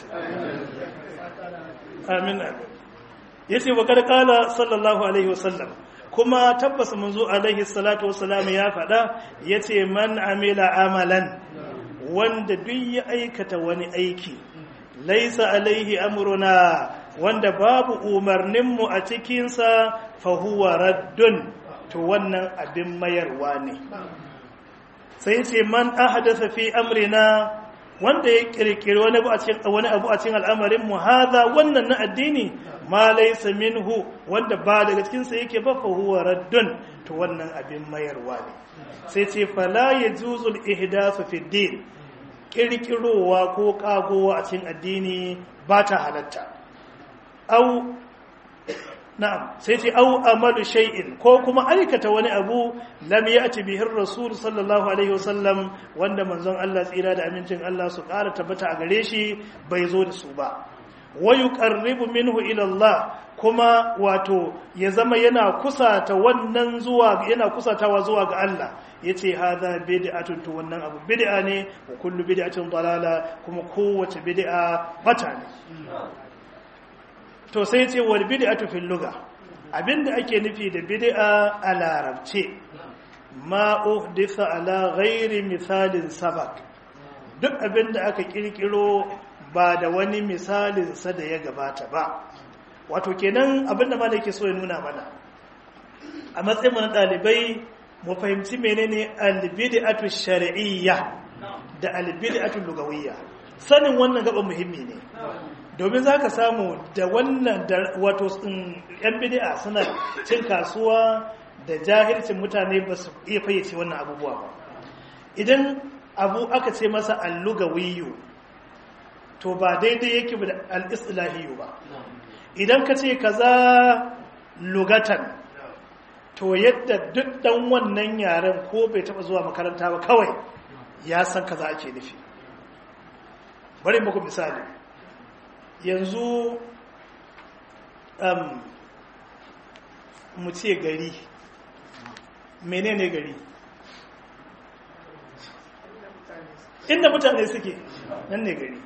amin amin yace wa kad qala sallallahu alaihi wasallam kuma tabbas manzo alaihi salatu wassalam ya faɗa yace man amila amalan wanda duk ya aikata wani aiki laisa alaihi amruna wanda babu umarninmu a cikinsa fahuwa raddun to wannan abin mayarwa ne sai ce man ahdatha fi amrina wanda ya kirkiri wani abu a cikin wani abu a cikin al'amarin mu hadha wannan na addini ma laysa minhu wanda ba daga cikin sa yake ba fahuwa raddun to wannan abin mayarwa ne sai ce fala yajuzul ihdathu fi din kirkirowa ko kagowa a cikin addini ba ta halatta au na'am sai ce au amalu shay'in ko kuma aikata wani abu lam ya'ti bihi rasul sallallahu alaihi wasallam wanda manzon Allah tsira da amincin Allah su ƙara tabbata a gare shi bai zo da su ba wa yuqarribu minhu ila Allah kuma wato ya zama yana kusata wannan zuwa yana kusatawa zuwa ga Allah yace hadha bid'atun to wannan abu bid'a ne wa kullu bid'atin dalala kuma kowace bid'a bata ne to sai yace wal bid'atu fil lugha abinda ake nufi da bid'a a larabce ma uhditha ala ghairi misalin sabak duk abinda aka kirkiro ba da wani misalin sa da ya gabata ba wato kenan abinda ma da yake so ya nuna mana a matsayin mu na dalibai mu fahimci menene albid'atu shar'iyya da albid'atu lugawiyya sanin wannan gaban muhimmi ne domin zaka samu da wannan wato yan bid'a suna cin kasuwa da jahilcin mutane ba su iya fayyace wannan abubuwa ba idan abu aka ce masa allugawiyyu to ba daidai yake da al-islahiyyu ba idan ka ce kaza lugatan to yadda duk dan wannan yaren ko bai taba zuwa makaranta ba kawai ya san kaza ake nufi bari muku misali yanzu um, mu ce gari menene gari inda mutane suke nan ne gari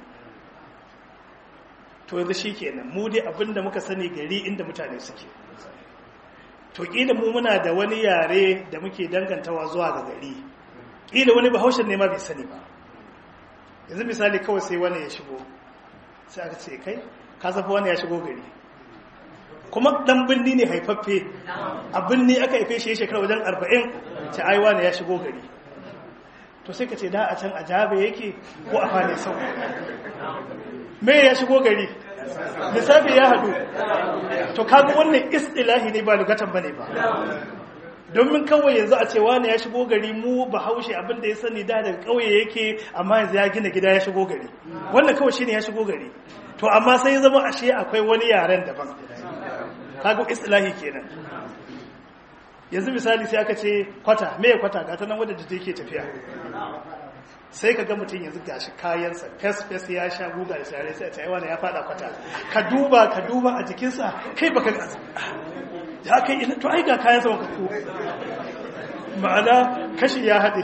to yanzu shi kenan mu dai abinda muka sani gari inda mutane suke to ƙila mu muna da wani yare da muke dangantawa zuwa ga gari ƙila wani bahaushen ne ma bai sani ba yanzu misali kawai sai wani ya shigo sai aka ce kai ka zafi wani ya shigo gari kuma dan birni ne haifaffe a birni aka haife shi shekara wajen arba'in ce ai wani ya shigo gari to sai ka ce da a can a jabe yake ko a fane sau me ya shigo gari lissafi ya haɗu to kaga wannan istilahi ne ba lugatan bane ba domin kawai yanzu a cewa ne ya shigo gari mu ba haushe abinda ya sani da daga ƙauye yake amma yanzu ya gina gida ya shigo gari wannan kawai shine ya shigo gari to amma sai zama ashe akwai wani yaren daban kaga istilahi kenan yanzu misali sai aka ce kwata me kwata ga ta nan wadda da take tafiya sai ka ga mutum yanzu gashi kayansa fes-fes ya sha guga da share sai a cewa ya fada kwata ka duba ka duba a jikinsa kai baka ga ya kai ina to ai ga kayansa wanka ko ma'ana kashi ya haɗe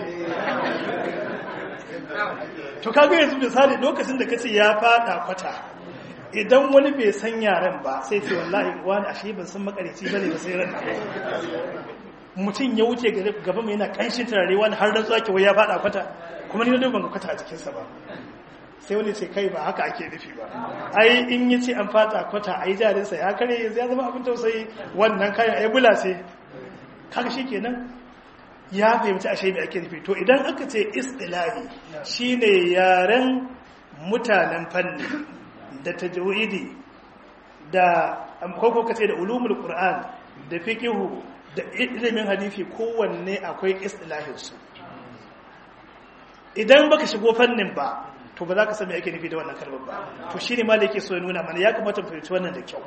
to kaga yanzu misali lokacin da kace ya fada kwata idan wani bai san yaren ba sai ce wallahi wani ashe ban san makarici bane ba sai ran mutum ya wuce gaba mai yana kanshin turare wani har da zuwa kewa ya faɗa kwata kuma ni na ban ga kwata a jikinsa ba sai wani ce kai ba haka ake nufi ba ai in yi ce an faɗa kwata ai jarinsa ya kare yanzu ya zama abin tausayi wannan kayan ai bula sai kaga shi kenan ya fahimci ashe mai ake nufi to idan aka ce istilahi shine yaren mutanen fanni da tajwidi da ko kace da ulumul qur'an da fiqhu da ilimin hadisi kowanne akwai istilahin su idan baka shigo fannin ba to ba za ka san me ake nufi da wannan kalmar ba to shine ma da yake so ya nuna mana ya kamata mu fahimci wannan da kyau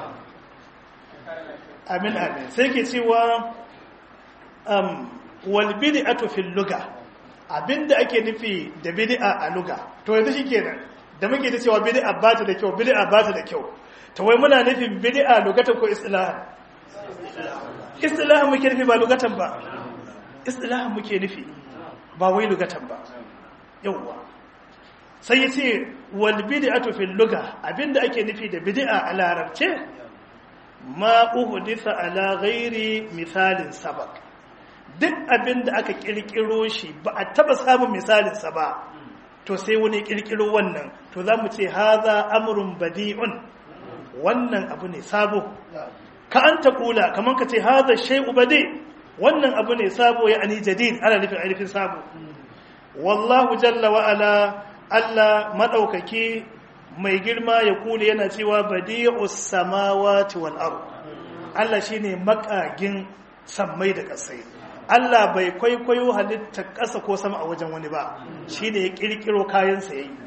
amin amin sai ke cewa um wal bid'atu fil lugha abinda ake nufi da bid'a a lugha to yanzu shikenan da muke ta cewa bid'a ba ta da kyau bid'a ba ta da kyau to wai muna nufin bid'a lugatan ko istilahan istilahan muke nufi ba lugatan ba istilahan muke nufi ba wai lugatan ba yawwa sai yace wal bid'atu fil lugha abinda ake nufi da bid'a a larabce ma uhditha ala ghairi misalin sabaq duk abin da aka kirkiro shi ba a taba samun misalinsa ba to sai wani kirkiro wannan to za mu ce haza amurin badi'un wannan abu ne sabo ka an ta kula kamar ka ce haza shai'u badi wannan abu ne sabo ya ani jadid ana nufin ainihin sabo wallahu jalla wa'ala allah maɗaukaki mai girma ya kula yana cewa badi'us samawati wal ard allah shine makagin sammai da ƙasai Allah bai kwaikwayo halittar ƙasa ko sama a wajen wani ba shi ne ya ƙirƙiro kayansa ya yi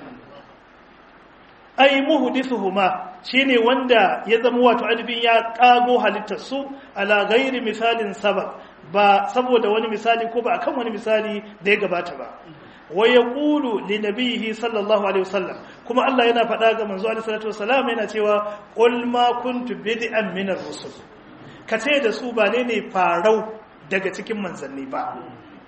ai muhdithuhuma shine wanda ya zama wato alifin ya ƙago halittarsu ala gairi misalin sabab ba saboda wani misali ko ba akan wani misali da ya gabata ba wa yaqulu li nabiyhi sallallahu alaihi wasallam kuma Allah yana faɗa ga manzo alaihi salatu wasallam yana cewa qul ma kuntu bid'an min ar-rusul kace da su ba ne ne farau daga cikin manzanni ba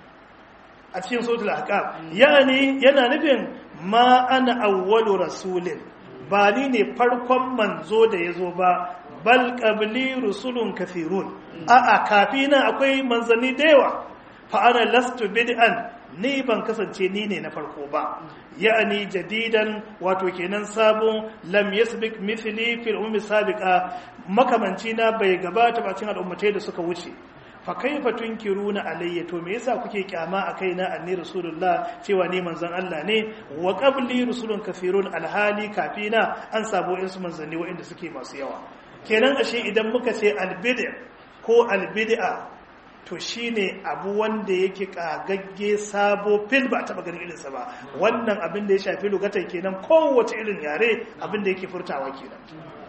a cikin sautul ahqaf yani yana nufin ma ana awwalu rasulin ba ni ne farkon manzo da yazo ba bal qabli rusulun kathirun a'a kafina akwai manzanni da yawa fa ana lastu bid'an ni ban kasance ni ne na farko ba ya'ani jadidan wato kenan sabon lam yasbiq mithli fil ummi sabiqa makamanci na bai gabata ba cikin al'ummatai da suka wuce fa kaifa tunkiruna alayya to me yasa kuke kyama a kaina anni rasulullah cewa ni manzon Allah ne wa qabli rusulun kathirun alhali kafina an sabo in su manzanni waɗanda suke masu yawa kenan ashe idan muka ce albid'a ko albid'a to shine abu wanda yake kagagge sabo fil ba taba ganin irinsa ba wannan abin da ya shafi lugatan kenan kowace irin yare abin da yake furtawa kenan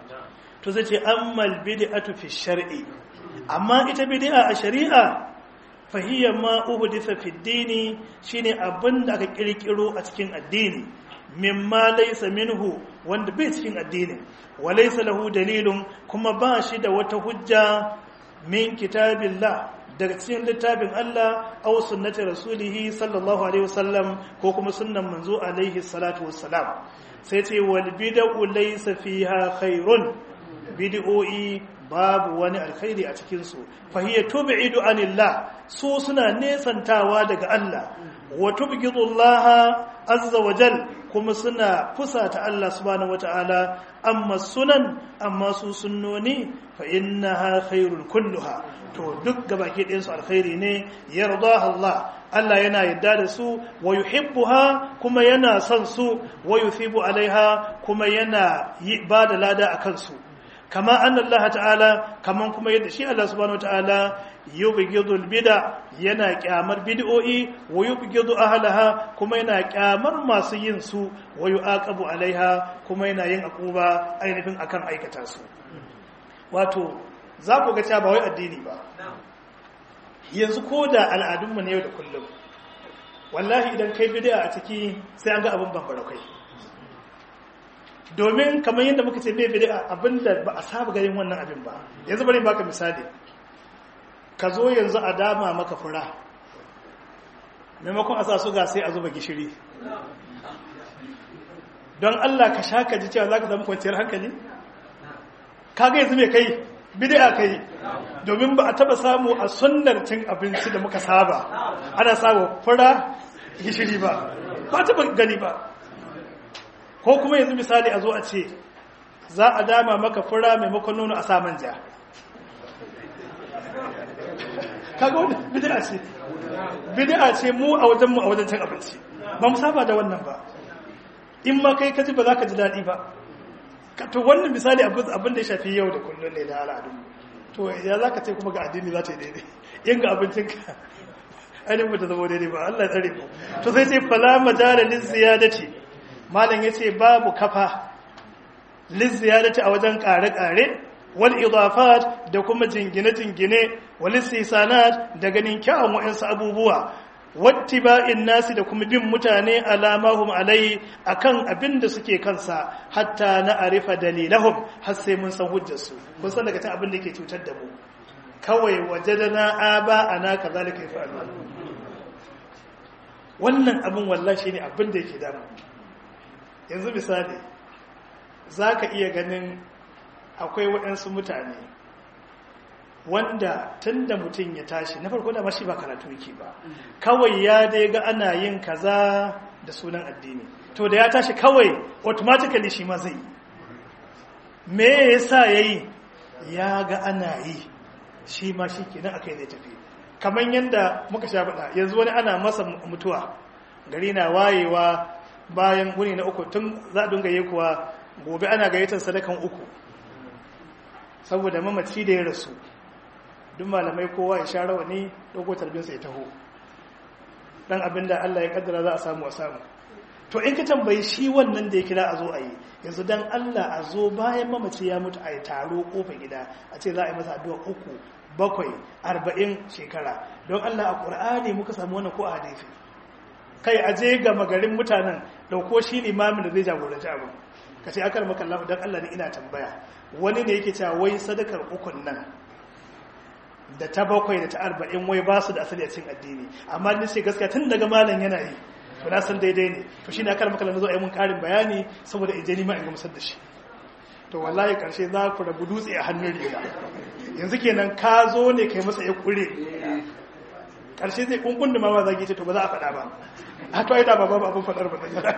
to zai ce ammal bid'atu fi shar'i amma ita bid'a a shari'a fahiyya ma uhditha fi dini shine abin da aka kirkiro a cikin addini mimma laysa minhu wanda bai cikin addini wa laysa lahu dalilun kuma ba shi da wata hujja min kitabillah daga cikin littafin Allah aw sunnati rasulihi sallallahu alaihi wasallam ko kuma sunnan manzo alaihi salatu wassalam sai ce wal bid'u laysa fiha khairun bid'o'i babu wani alkhairi a cikin su fa hiya tub'idu anillah su suna nesantawa daga Allah wa tubghidu Allah azza wa jal kuma suna fusata Allah subhanahu wataala amma sunan amma su sunnoni fa innaha khairul kulluha to duk gabaki ɗayan su alkhairi ne yarda Allah Allah yana yadda da su wa yuhibbuha kuma yana son su wa yuthibu alaiha kuma yana ba da lada akan su kama anna Allah ta'ala kaman kuma yadda shi Allah subhanahu wa ta'ala yubghidul bid'a yana kyamar bid'o'i wa yubghidu ahlaha kuma yana kyamar masu yin su wa yu'aqabu alaiha kuma yana yin akuba ainihin akan aikata su wato za ku ga cewa ba wai addini ba yanzu ko da al'adunmu na yau da kullum wallahi idan kai bid'a a ciki sai an ga abin bambara kai domin kamar yadda muka ce mai bid'a abinda ba a saba ganin wannan abin ba yanzu bari baka misali ka zo yanzu a dama maka fura maimakon a sa suga sai a zuba gishiri don Allah ka sha ka ji cewa za ka zama kwanciyar hankali kaga yanzu mai kai bid'a kai domin ba a taba samu a sunnar cin abinci da muka saba ana samu fura gishiri ba ba taba gani ba ko kuma yanzu misali a zo a ce za a dama maka fura maimakon nono a sa manja kaga wani bid'a ce bid'a ce mu a wajen mu a wajen cin abinci ba mu saba da wannan ba in ma kai kaji ba za ka ji daɗi ba to wannan misali abin da ya shafi yau da kullum ne da al'adun to ya za ka ce kuma ga addini za ta yi daidai in ga abincinka ainihin ba ta zama daidai ba Allah ya tsare mu to sai sai fala majala lizziyadati malam yace babu kafa lizziyadati a wajen kare-kare wal idafat da kuma jingine-jingine wal istisanat da ganin kyawun wa'ansu abubuwa wattiba'in nasi da kuma bin mutane alamahum alai akan abin da suke kansa hatta na arifa dalilahum har sai mun san hujjarsu kun san daga cikin abin da yake cutar da mu kawai wajadana aba ana kazalika yafalu wannan abin wallahi shine abin da yake damu yanzu misali zaka iya ganin akwai waɗansu mutane wanda tun da mutum ya tashi na farko da mashi ba karatu yake ba kawai ya dai ga ana yin kaza da sunan addini to da ya tashi kawai automatically shi ma zai yi me yasa yayi ya ga ana yi shi ma shi kenan akai zai tafi kamar yadda muka sha faɗa yanzu wani ana masa mutuwa gari na wayewa bayan wuni na uku tun za a dunga yi kuwa gobe ana gayyatar sadakan uku saboda mamaci da ya rasu duk malamai kowa ya sha rawani dogo tarbinsa ya taho dan abinda Allah ya kaddara za a samu a samu to in ka tambayi shi wannan da ya kira a zo a yi yanzu dan Allah a zo bayan mamaci ya mutu a yi taro kofa gida a ce za a yi masa addu'a uku bakwai arba'in shekara don Allah a ƙur'ani muka samu wannan ko a hadisi kai a je ga magarin mutanen dauko shi limamin da zai jagoranci abu ka ce akar maka Allah don Allah ne ina tambaya wani ne yake cewa wai sadakar ukun nan da ta bakwai da ta arba'in wai ba su da asali a cikin addini amma ni ce gaskiya tun daga malam yana yi to na san daidai ne to shine akar maka zo a yi mun karin bayani saboda in je ni ma in gamsar da shi to wallahi karshe za ku rabu dutse a hannun riga yanzu kenan ka zo ne kai masa ya kure karshe zai kunkun da mama zagi ce to ba za a faɗa ba a to ai da babu abin faɗar ba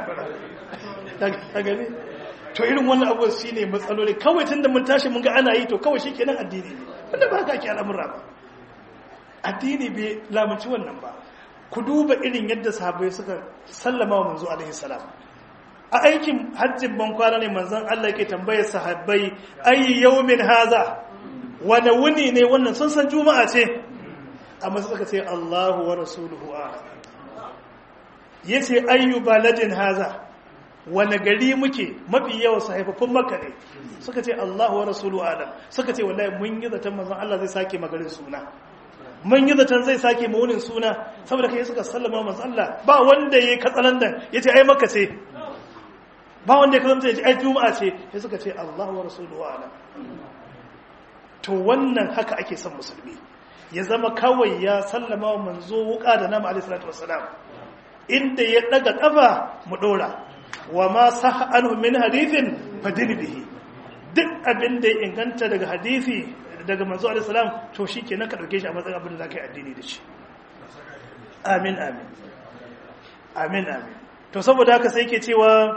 ta gani to irin wannan abu shi ne matsaloli kawai tun da mun tashi mun ga ana yi to kawai shi kenan addini ne wanda ba ka ke al'amura ba addini bai lamunci wannan ba ku duba irin yadda sahabbai suka sallama wa manzo alaihi salam a aikin hajjin ban kwana ne manzon Allah yake tambayar sahabbai ayi yawmin haza wani wuni ne wannan sun san juma'a ce amma suka ce Allahu wa rasuluhu a'lam yace ayyu baladin haza wani gari muke mafi yawa sahaifafun makka ne suka ce Allahu wa rasuluhu a'lam suka ce wallahi mun yi zaton manzon Allah zai sake magarin suna mun yi zaton zai sake maunin suna saboda kai suka sallama manzon Allah ba wanda yayi katsalandan yace ai makka ce ba wanda ya kasance yace ai juma'a ce sai suka ce Allahu wa rasuluhu a'lam to wannan haka ake son musulmi ya zama kawai ya sallama wa manzo wuka da nama alaihi salatu wassalam inda ya daga kafa mu dora wa ma sah anhu min hadithin fadil bihi duk abin da ya inganta daga hadisi daga manzo alaihi salam to shikenan ka dauke shi a matsayin abin da zaka yi addini da shi amin amin amin amin to saboda haka sai yake cewa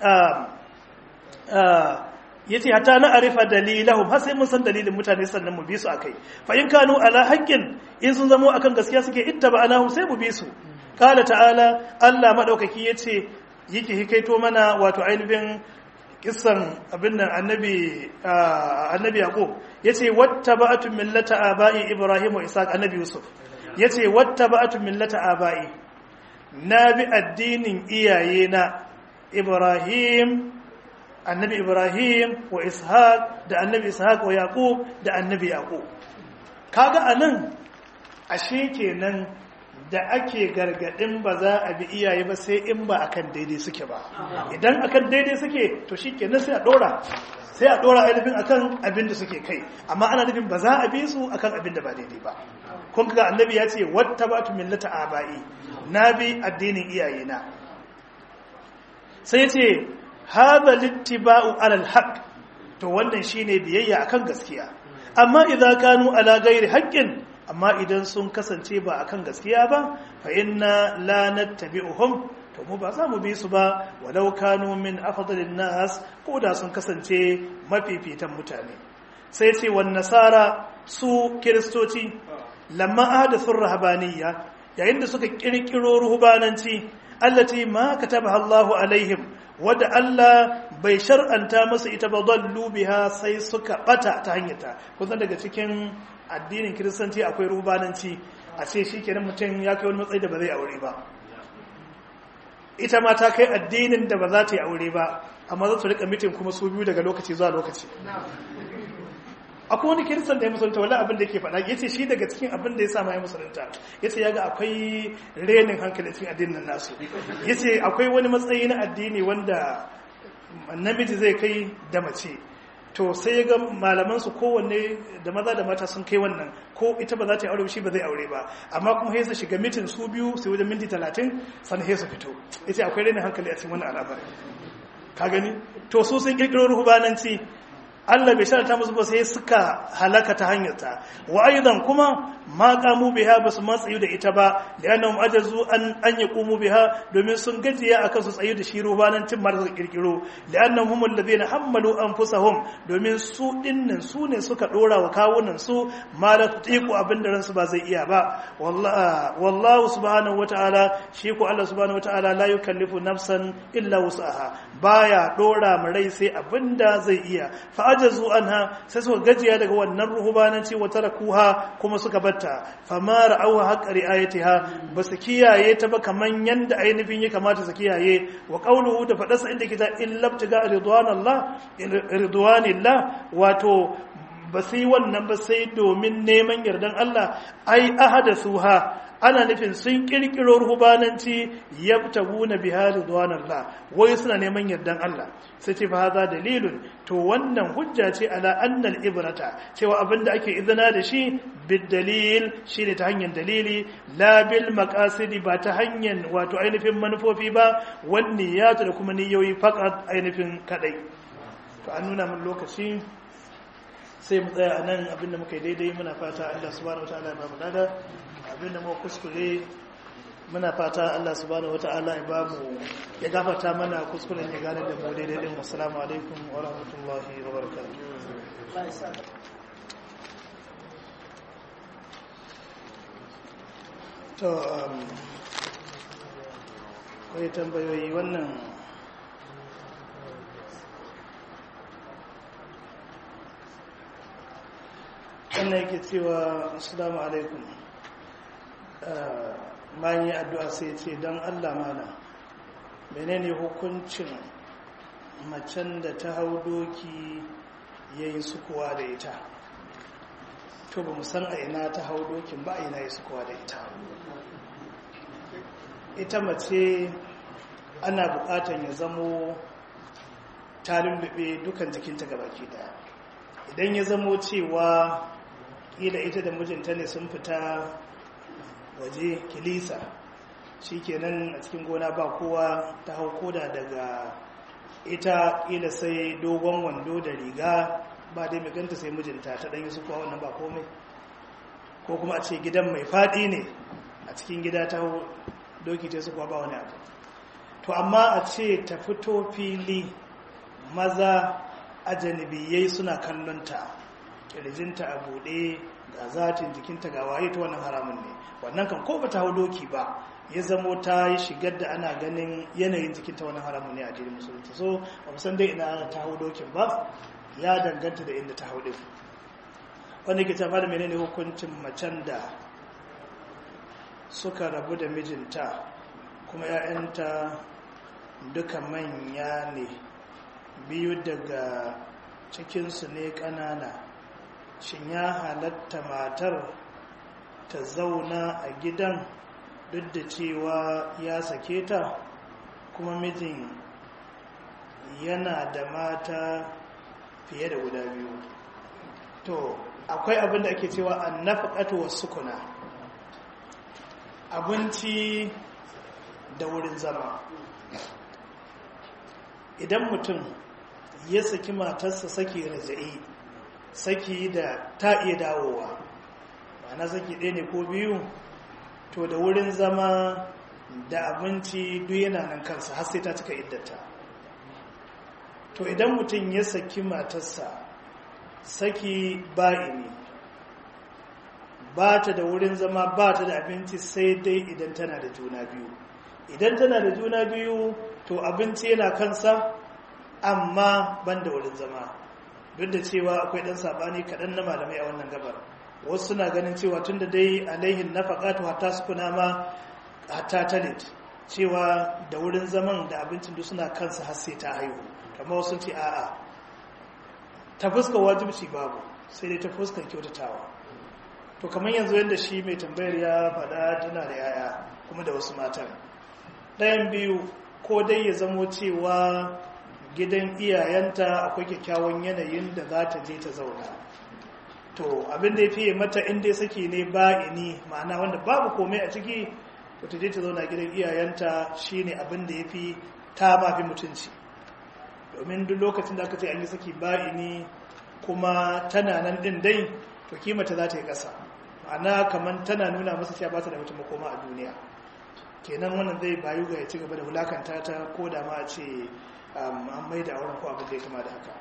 yace hatta na arifa dalilahum har sai mun san dalilin mutane sannan mu bi su akai fa in kanu ala haqqin in sun zamo akan gaskiya suke ittaba'anahum sai mu bi su qala ta'ala Allah madaukaki yace yake hikaito mana wato ainihin kissan abin nan annabi annabi yaqub yace wattaba'tu millata aba'i ibrahim wa isaac annabi yusuf yace wattaba'tu millata aba'i na bi addinin iyayena ibrahim annabi ibrahim wa ishaq da annabi ishaq wa yaqub da annabi yaqub kaga anan ashe kenan da ake gargadin ba za a bi iyaye ba sai in ba akan daidai suke ba idan akan daidai suke to shikenan sai a dora sai a dora ainihin akan abin da suke kai amma ana nufin ba za a bi su akan abin da ba daidai ba kun ga annabi ya ce wattabatu millata abai na bi addinin iyayena sai ya ce hadha littiba'u alal haqq to wannan shine biyayya akan gaskiya amma idan kanu ala gairi haƙƙin amma idan sun kasance ba akan gaskiya ba fa inna la nattabi'uhum to mu ba za mu bi su ba walau kanu min afdalin nas ko da sun kasance mafifitan mutane sai ce wan nasara su kiristoci lamma ahdathu rahabaniyya yayin da suka kirkiro ruhbananci allati ma katabaha Allahu alaihim wadda Allah bai shar'anta masa ita ba dallu biha sai suka bata ta hanyarta kun daga cikin addinin kiristanci akwai ruhbananci a ce shikenan mutum ya kai wani matsayi da ba zai aure ba ita ma ta kai addinin da ba za ta yi aure ba amma za su rika mitin kuma su biyu daga lokaci zuwa lokaci akwai wani kiristan da ya musulunta wani abin da ke faɗa ya ce shi daga cikin abin da ya sa ya musulunta ya ce ya ga akwai renin hankali cikin addinin nasu ya ce akwai wani matsayi na addini wanda namiji zai kai da mace to sai ya ga malaman su kowanne da maza da mata sun kai wannan ko ita ba za ta yi aure shi ba zai aure ba amma kuma sai su shiga mitin su biyu sai wajen minti talatin sannan sai su fito ya ce akwai renin hankali a cikin wannan al'amari ka gani to su sun kirkiro ruhubananci Allah bai sharata musu ba sai suka halaka ta hanyarta wa aidan kuma ma qamu biha basu matsayu da ita ba li'annahum ajazu an an yaqumu biha domin sun gajiya akan su tsayu da shi rubanan tin mar suka kirkiro li'annahum alladhina hammalu anfusahum domin su dinnan su ne suka dora wa kawunan su ma la tutiqu abinda ransu ba zai iya ba wallahi wallahu subhanahu wata'ala shi ko Allah subhanahu wata'ala la yukallifu nafsan illa wus'aha baya dora mu rai sai abinda zai iya fa ajazu anha sai suka gajiya daga wannan ruhubananci wa tarakuha kuma suka batta fama ra'awa haqqa ri'ayatiha basu kiyaye ta ba kaman yanda ainihin ya kamata su kiyaye wa qawluhu da fadarsa inda kita illa tiga ridwanallah ridwanillah wato ba su yi wannan ba sai domin neman yardan Allah ai ahadasuha ana nufin sun kirkiro ruhubananci yabtaguna biha ridwanallah wai suna neman yardan Allah sai ce fa haza dalilun to wannan hujja ce ala annal ibrata cewa abinda ake izina da shi bid dalil shine ta hanyar dalili la bil maqasidi ba ta hanyar wato ainihin manufofi ba wan niyyatu da kuma niyoyi faqat ainihin kadai to an nuna min lokaci sai mu tsaya anan abinda muka yi daidai muna fata Allah subhanahu wataala ya ba mu dada abinda muka kuskure muna fata Allah subhanahu wata'ala ya ba mu ya gafarta mana kuskuren ya gane da mu daidai din assalamu alaikum wa rahmatullahi wa barakatuh to um kai tambayoyi wannan wannan yake cewa assalamu alaikum bayan yi addu'a sai ce don Allah mana menene hukuncin macen da ta hau doki ya yi sukuwa da ita to ba san a ina ta hau dokin ba a ina yi sukuwa da ita ita mace ana bukatan ya zamo ta lullube dukan jikinta gabaki daya idan ya zamo cewa kila ita da mijinta ne sun fita waje kilisa shi kenan a cikin gona ba kowa ta hau koda daga ita kila sai dogon wando da riga ba dai mai ganta sai mijinta ta ɗanyi su kuwa wannan ba komai ko kuma a ce gidan mai faɗi ne a cikin gida ta hau doki ta su kuwa ba wani abu to amma a ce ta fito fili maza a janibiyai suna kallonta kirjinta a buɗe ga zatin jikinta ga waye ta wannan haramun ne wannan kan ko ba ta hau doki ba ya zamo ta yi shigar da ana ganin yanayin jikinta wannan haramun ne a jirin musulunci so ba mu san dai ina ta hau dokin ba ya danganta da inda ta hau din wanda ke tafa da menene hukuncin macen da suka rabu da mijinta kuma 'ya'yanta duka manya ne biyu daga cikinsu ne ƙanana shin ya halatta matar ta zauna a gidan duk da cewa ya sake ta kuma mijin yana da mata fiye da guda biyu to akwai abin da ake cewa an nafaƙatu wasu kuna abinci da wurin zama idan mutum ya saki matarsa saki raja'i saki da ta iya dawowa ma'ana saki ɗaya ne ko biyu to da wurin zama da abinci duk yana nan kansa har sai ta cika iddata to idan mutum ya saki matarsa saki ba'ini ba ta da wurin zama ba ta da abinci sai dai idan tana da juna biyu idan tana da juna biyu to abinci yana kansa amma ban da wurin zama duk da cewa akwai ɗan saɓani kaɗan na malamai a wannan gabar wasu suna ganin cewa tun da dai alaihin na faƙatu hatta su kuna ma hatta talit cewa da wurin zaman da abincin duk suna kansa har sai ta haihu kamar wasu ce a'a ta fuskar wajibci babu sai dai ta fuskar kyautatawa to kamar yanzu yadda shi mai tambayar ya faɗa tana da yaya kuma da wasu matan ɗayan biyu ko dai ya zamo cewa gidan iyayenta akwai kyakkyawan yanayin da za ta je ta zauna to abin da ya fiye mata inda sake ne ba'ini ma'ana wanda babu komai a ciki to ta je ta zauna gidan iyayenta shine abin da ya fi ta mafi mutunci domin duk lokacin da aka ce an yi saki ba'ini kuma tana nan din dai to kimata za ta yi ƙasa ma'ana kamar tana nuna masa cewa ba ta da mutum makoma a duniya kenan wannan zai bayu ga ya ci gaba da wulakanta ta ko da ma a ce an mai da auren ko abin da ya kama da haka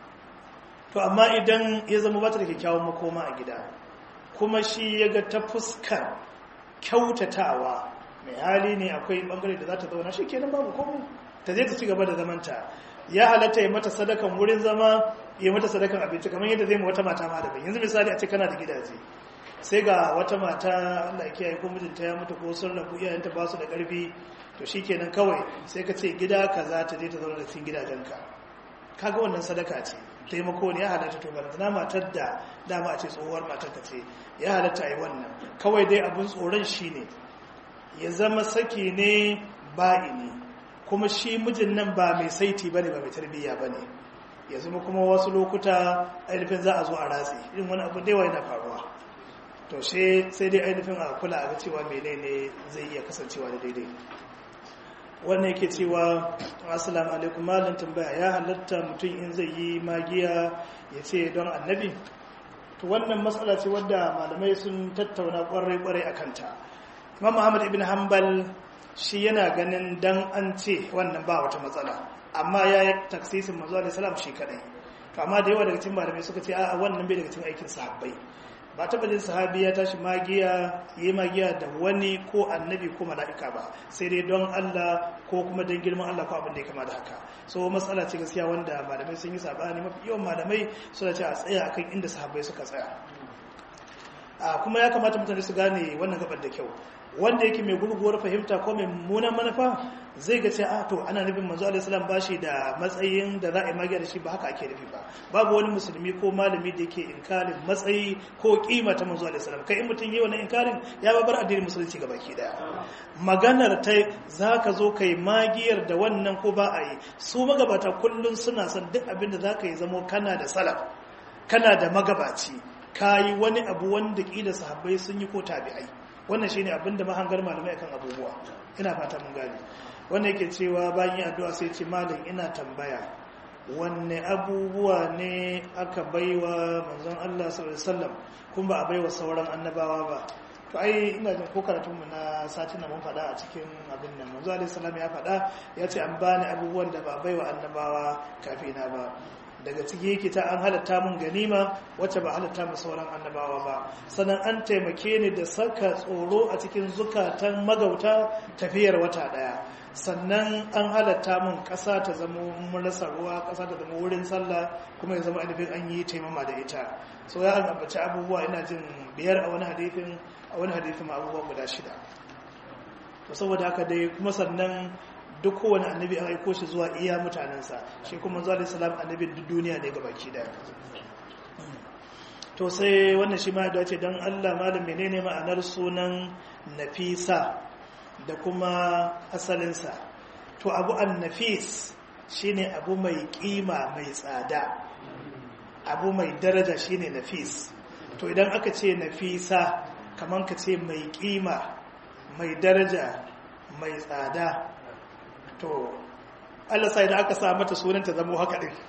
to amma idan ya zama ba ta da kyakkyawan makoma a gida kuma shi ya ga ta fuskar kyautatawa mai hali ne akwai bangare da za ta zauna shi kenan babu komai ta zai ta ci gaba da zamanta ya halatta ya mata sadakan wurin zama ya mata sadakan abinci kamar yadda zai ma wata mata ma daban yanzu misali a ce kana da gidaje sai ga wata mata Allah ya kiyaye ko mijinta ya mutu ko sun rabu iyayenta ba su da karfi to shikenan kawai sai ka ce gida kaza ta je ta zauna da cikin gidajenka kaga wannan sadaka ce taimako ne ya halatta to barantana matar da dama a ce tsohuwar matar ka ce ya halatta yi wannan kawai dai abin tsoron shi ne ya zama saki ne ba'ini kuma shi mijin nan ba mai saiti bane ba mai tarbiyya bane ya zama kuma wasu lokuta ainihin za a zo a ratsi irin wani abu da yawa yana faruwa to sai dai ainihin a kula a ga cewa menene zai iya kasancewa da daidai wannan yake cewa assalamu alaikum malam tambaya ya halatta mutum in zai yi magiya ya ce don annabi to wannan matsala ce wadda malamai sun tattauna kwarai kwarai a kanta imam muhammad ibn hanbal shi yana ganin dan an ce wannan ba wata matsala amma ya yi taksisin manzo alaihi salam shi kadai to amma da yawa daga cikin malamai suka ce a wannan bai daga cikin aikin sahabbai ba taɓa jin sahabi ya tashi magiya yi magiya da wani ko annabi ko mala'ika ba sai dai don Allah ko kuma don girman Allah ko abin da ya kama da haka so matsala ce gaskiya wanda malamai sun yi sabani mafi yawan malamai suna ce a tsaya akan inda sahabbai suka tsaya kuma ya kamata mutane su gane wannan gabar da kyau wanda yake mai gurguwar fahimta ko mai mummunan manufa zai ga ce a to ana nufin manzo alaihi salam bashi da matsayin da za a yi magiya da shi ba haka ake nufi ba babu wani musulmi ko malami da yake inkarin matsayi ko kima ta manzo alaihi salam kai in mutum yi wannan inkarin ya ba bar addinin musulunci ga baki daya maganar ta zaka zo kai magiyar da wannan ko ba a yi su magabata kullun suna son duk abin da zaka yi zamo kana da salaf kana da magabaci kayi wani abu wanda kila sahabbai sun yi ko tabi'ai wannan shine abin da mahangar malamai akan abubuwa ina fata mun gane wanda yake cewa bayan yin addu'a sai ce malam ina tambaya wanne abubuwa ne aka baiwa manzon Allah sallallahu alaihi wasallam kuma ba a baiwa sauran annabawa ba to ai ina jin ko karatun mu na satin nan mun faɗa a cikin abin nan manzo alaihi salam ya faɗa ya ce an bani abubuwan da ba a baiwa annabawa kafina ba daga ciki yake ta an halatta mun ganima wacce ba halatta mu sauran annabawa ba sannan an taimake ni da saka tsoro a cikin zukatan magauta tafiyar wata daya sannan an halatta mun kasa ta zama mun rasa ruwa kasa ta zama wurin sallah kuma ya zama ainihin an yi taimama da ita so ya an ambaci abubuwa ina jin biyar a wani hadifin a wani hadifin abubuwa guda shida to saboda haka dai kuma sannan duk kowane annabi an aiko shi zuwa iya mutanensa shi kuma zuwa da salam annabi duk duniya ne gabaki daya to sai wannan shi ma dace don allah malam menene ma'anar sunan nafisa da kuma asalinsa to abu an nafis shine abu mai kima mai tsada abu mai daraja shine nafis to idan aka ce nafisa kamar ka ce mai kima mai daraja mai tsada to Allah sai da aka sa mata sunan ta zama haka din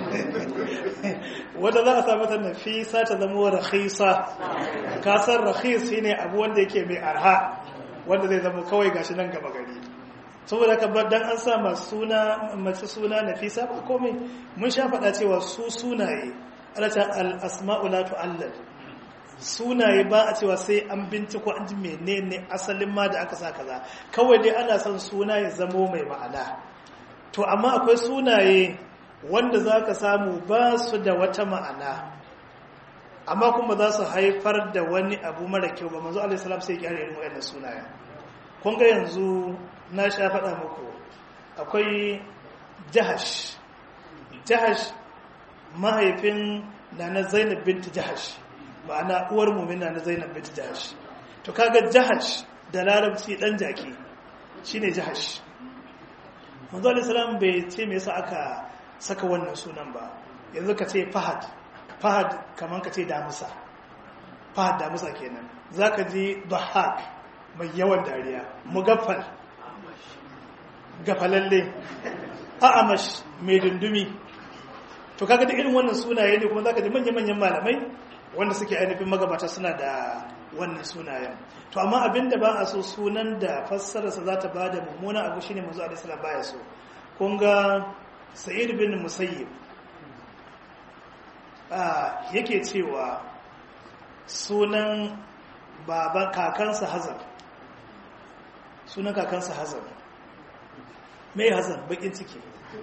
wanda za a sa mata nafisa ta zama rakhisa ka san rakhis shine abu wanda yake mai arha wanda zai zama kawai gashi nan gaba gari saboda ka bar dan an sa masu suna mace suna nafisa ba komai mun sha faɗa cewa su sunaye Allah ta al asma'u la tu'allal sunaye ba a cewa sai an binciko an ji menene asalin ma da aka sa kaza kawai dai ana son suna ya zamo mai ma'ana to amma akwai sunaye wanda za ka samu ba su da wata ma'ana amma kuma za su haifar da wani abu mara kyau ba manzo alaihi salam sai kyare irin wayannan sunayen kun ga yanzu na sha faɗa muku akwai jahash jahash mahaifin na na zainab binti jahash ma'ana uwar mumina na zainab binti jahash to kaga jahash da larabci dan jaki shine jahash manzo alaihi salam bai ce me yasa aka saka wannan sunan ba yanzu ka ce fahad fahad kaman ka ce damusa fahad damusa kenan zaka ji dhahak mai yawan dariya mugaffal gafalalle a'amash mai dundumi to kaga da irin wannan sunaye ne kuma zaka ji manya-manyan malamai wanda suke ainihin magabata suna da wannan sunayen to amma abinda ba a so sunan da fassararsa za ta bada mummuna abu shine manzo alaihi salam baya so kun ga sa'id bin musayyib ah yake cewa sunan baban kakansa hazan sunan kakansa hazan mai hazan bakin ciki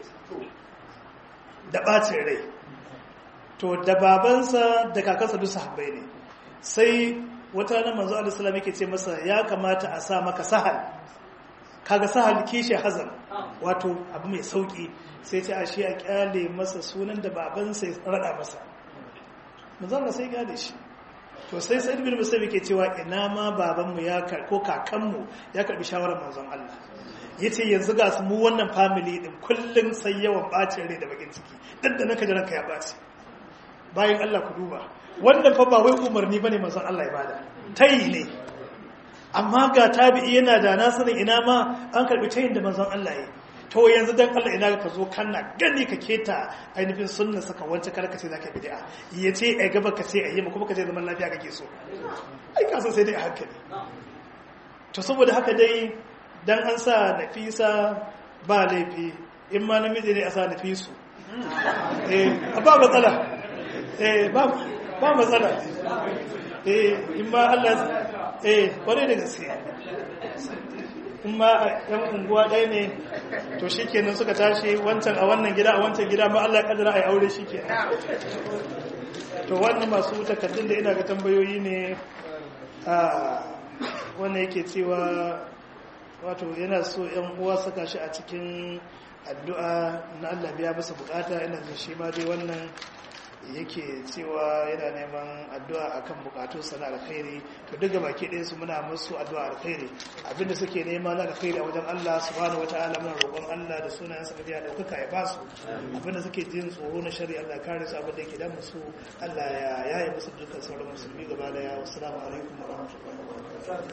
da bacin rai to da babansa da kakansa duk sahabbai ne sai wata ranar manzo Allah sallallahu yake ce masa ya kamata a sa maka sahal kaga sahal kishi hazan wato abu mai sauki sai ce a shi a kyale masa sunan da babansa ya rada masa manzo Allah sai kyale shi to sai sai ibn musayyib yake cewa ina ma babanmu ya ko kakanmu ya karbi shawarar manzon Allah yace yanzu ga su mu wannan family din kullun sai yawan bacin rai da bakin ciki dan da naka ranka ya baci bayan Allah ku duba wannan fa ba wai umarni bane manzon Allah ya bada tayi ne amma ga tabi'i yana da nasarin ina ma an karbi tayin da manzon Allah ya to yanzu dan Allah ina ka zo kana gani ka keta ainihin sunna saka wance karka ce zaka bid'a yace ai gaba ka ce ai kuma ka ce zaman lafiya kake so ai ka san sai dai a hankali to saboda haka dai dan an sa nafisa ba laifi in ma namiji ne a sa nafisu eh ba matsala eh ba ba matsala eh in ma Allah eh kware da gaske in ma yan unguwa ɗaya ne to shi kenan suka tashi wancan a wannan gida a wancan gida ma Allah ya kaddara a yi aure shi kenan to wannan masu takardun da ina ga tambayoyi ne a wannan yake cewa wato yana so yan uwa saka shi a cikin addu'a na Allah biya masa bukata ina jin shi ma dai wannan yake cewa yana neman addu'a akan bukatun sana alkhairi to duka baki ɗaya su muna musu addu'a alkhairi abinda suke nema na alkhairi a wajen Allah subhanahu wataala muna roƙon Allah da sunayen sa da daukaka ya basu abinda suke jin tsoro na shari Allah kare su abinda yake damu su Allah ya yaye musu dukkan sauran musulmi gaba daya wassalamu alaikum wa rahmatullahi wa barakatuh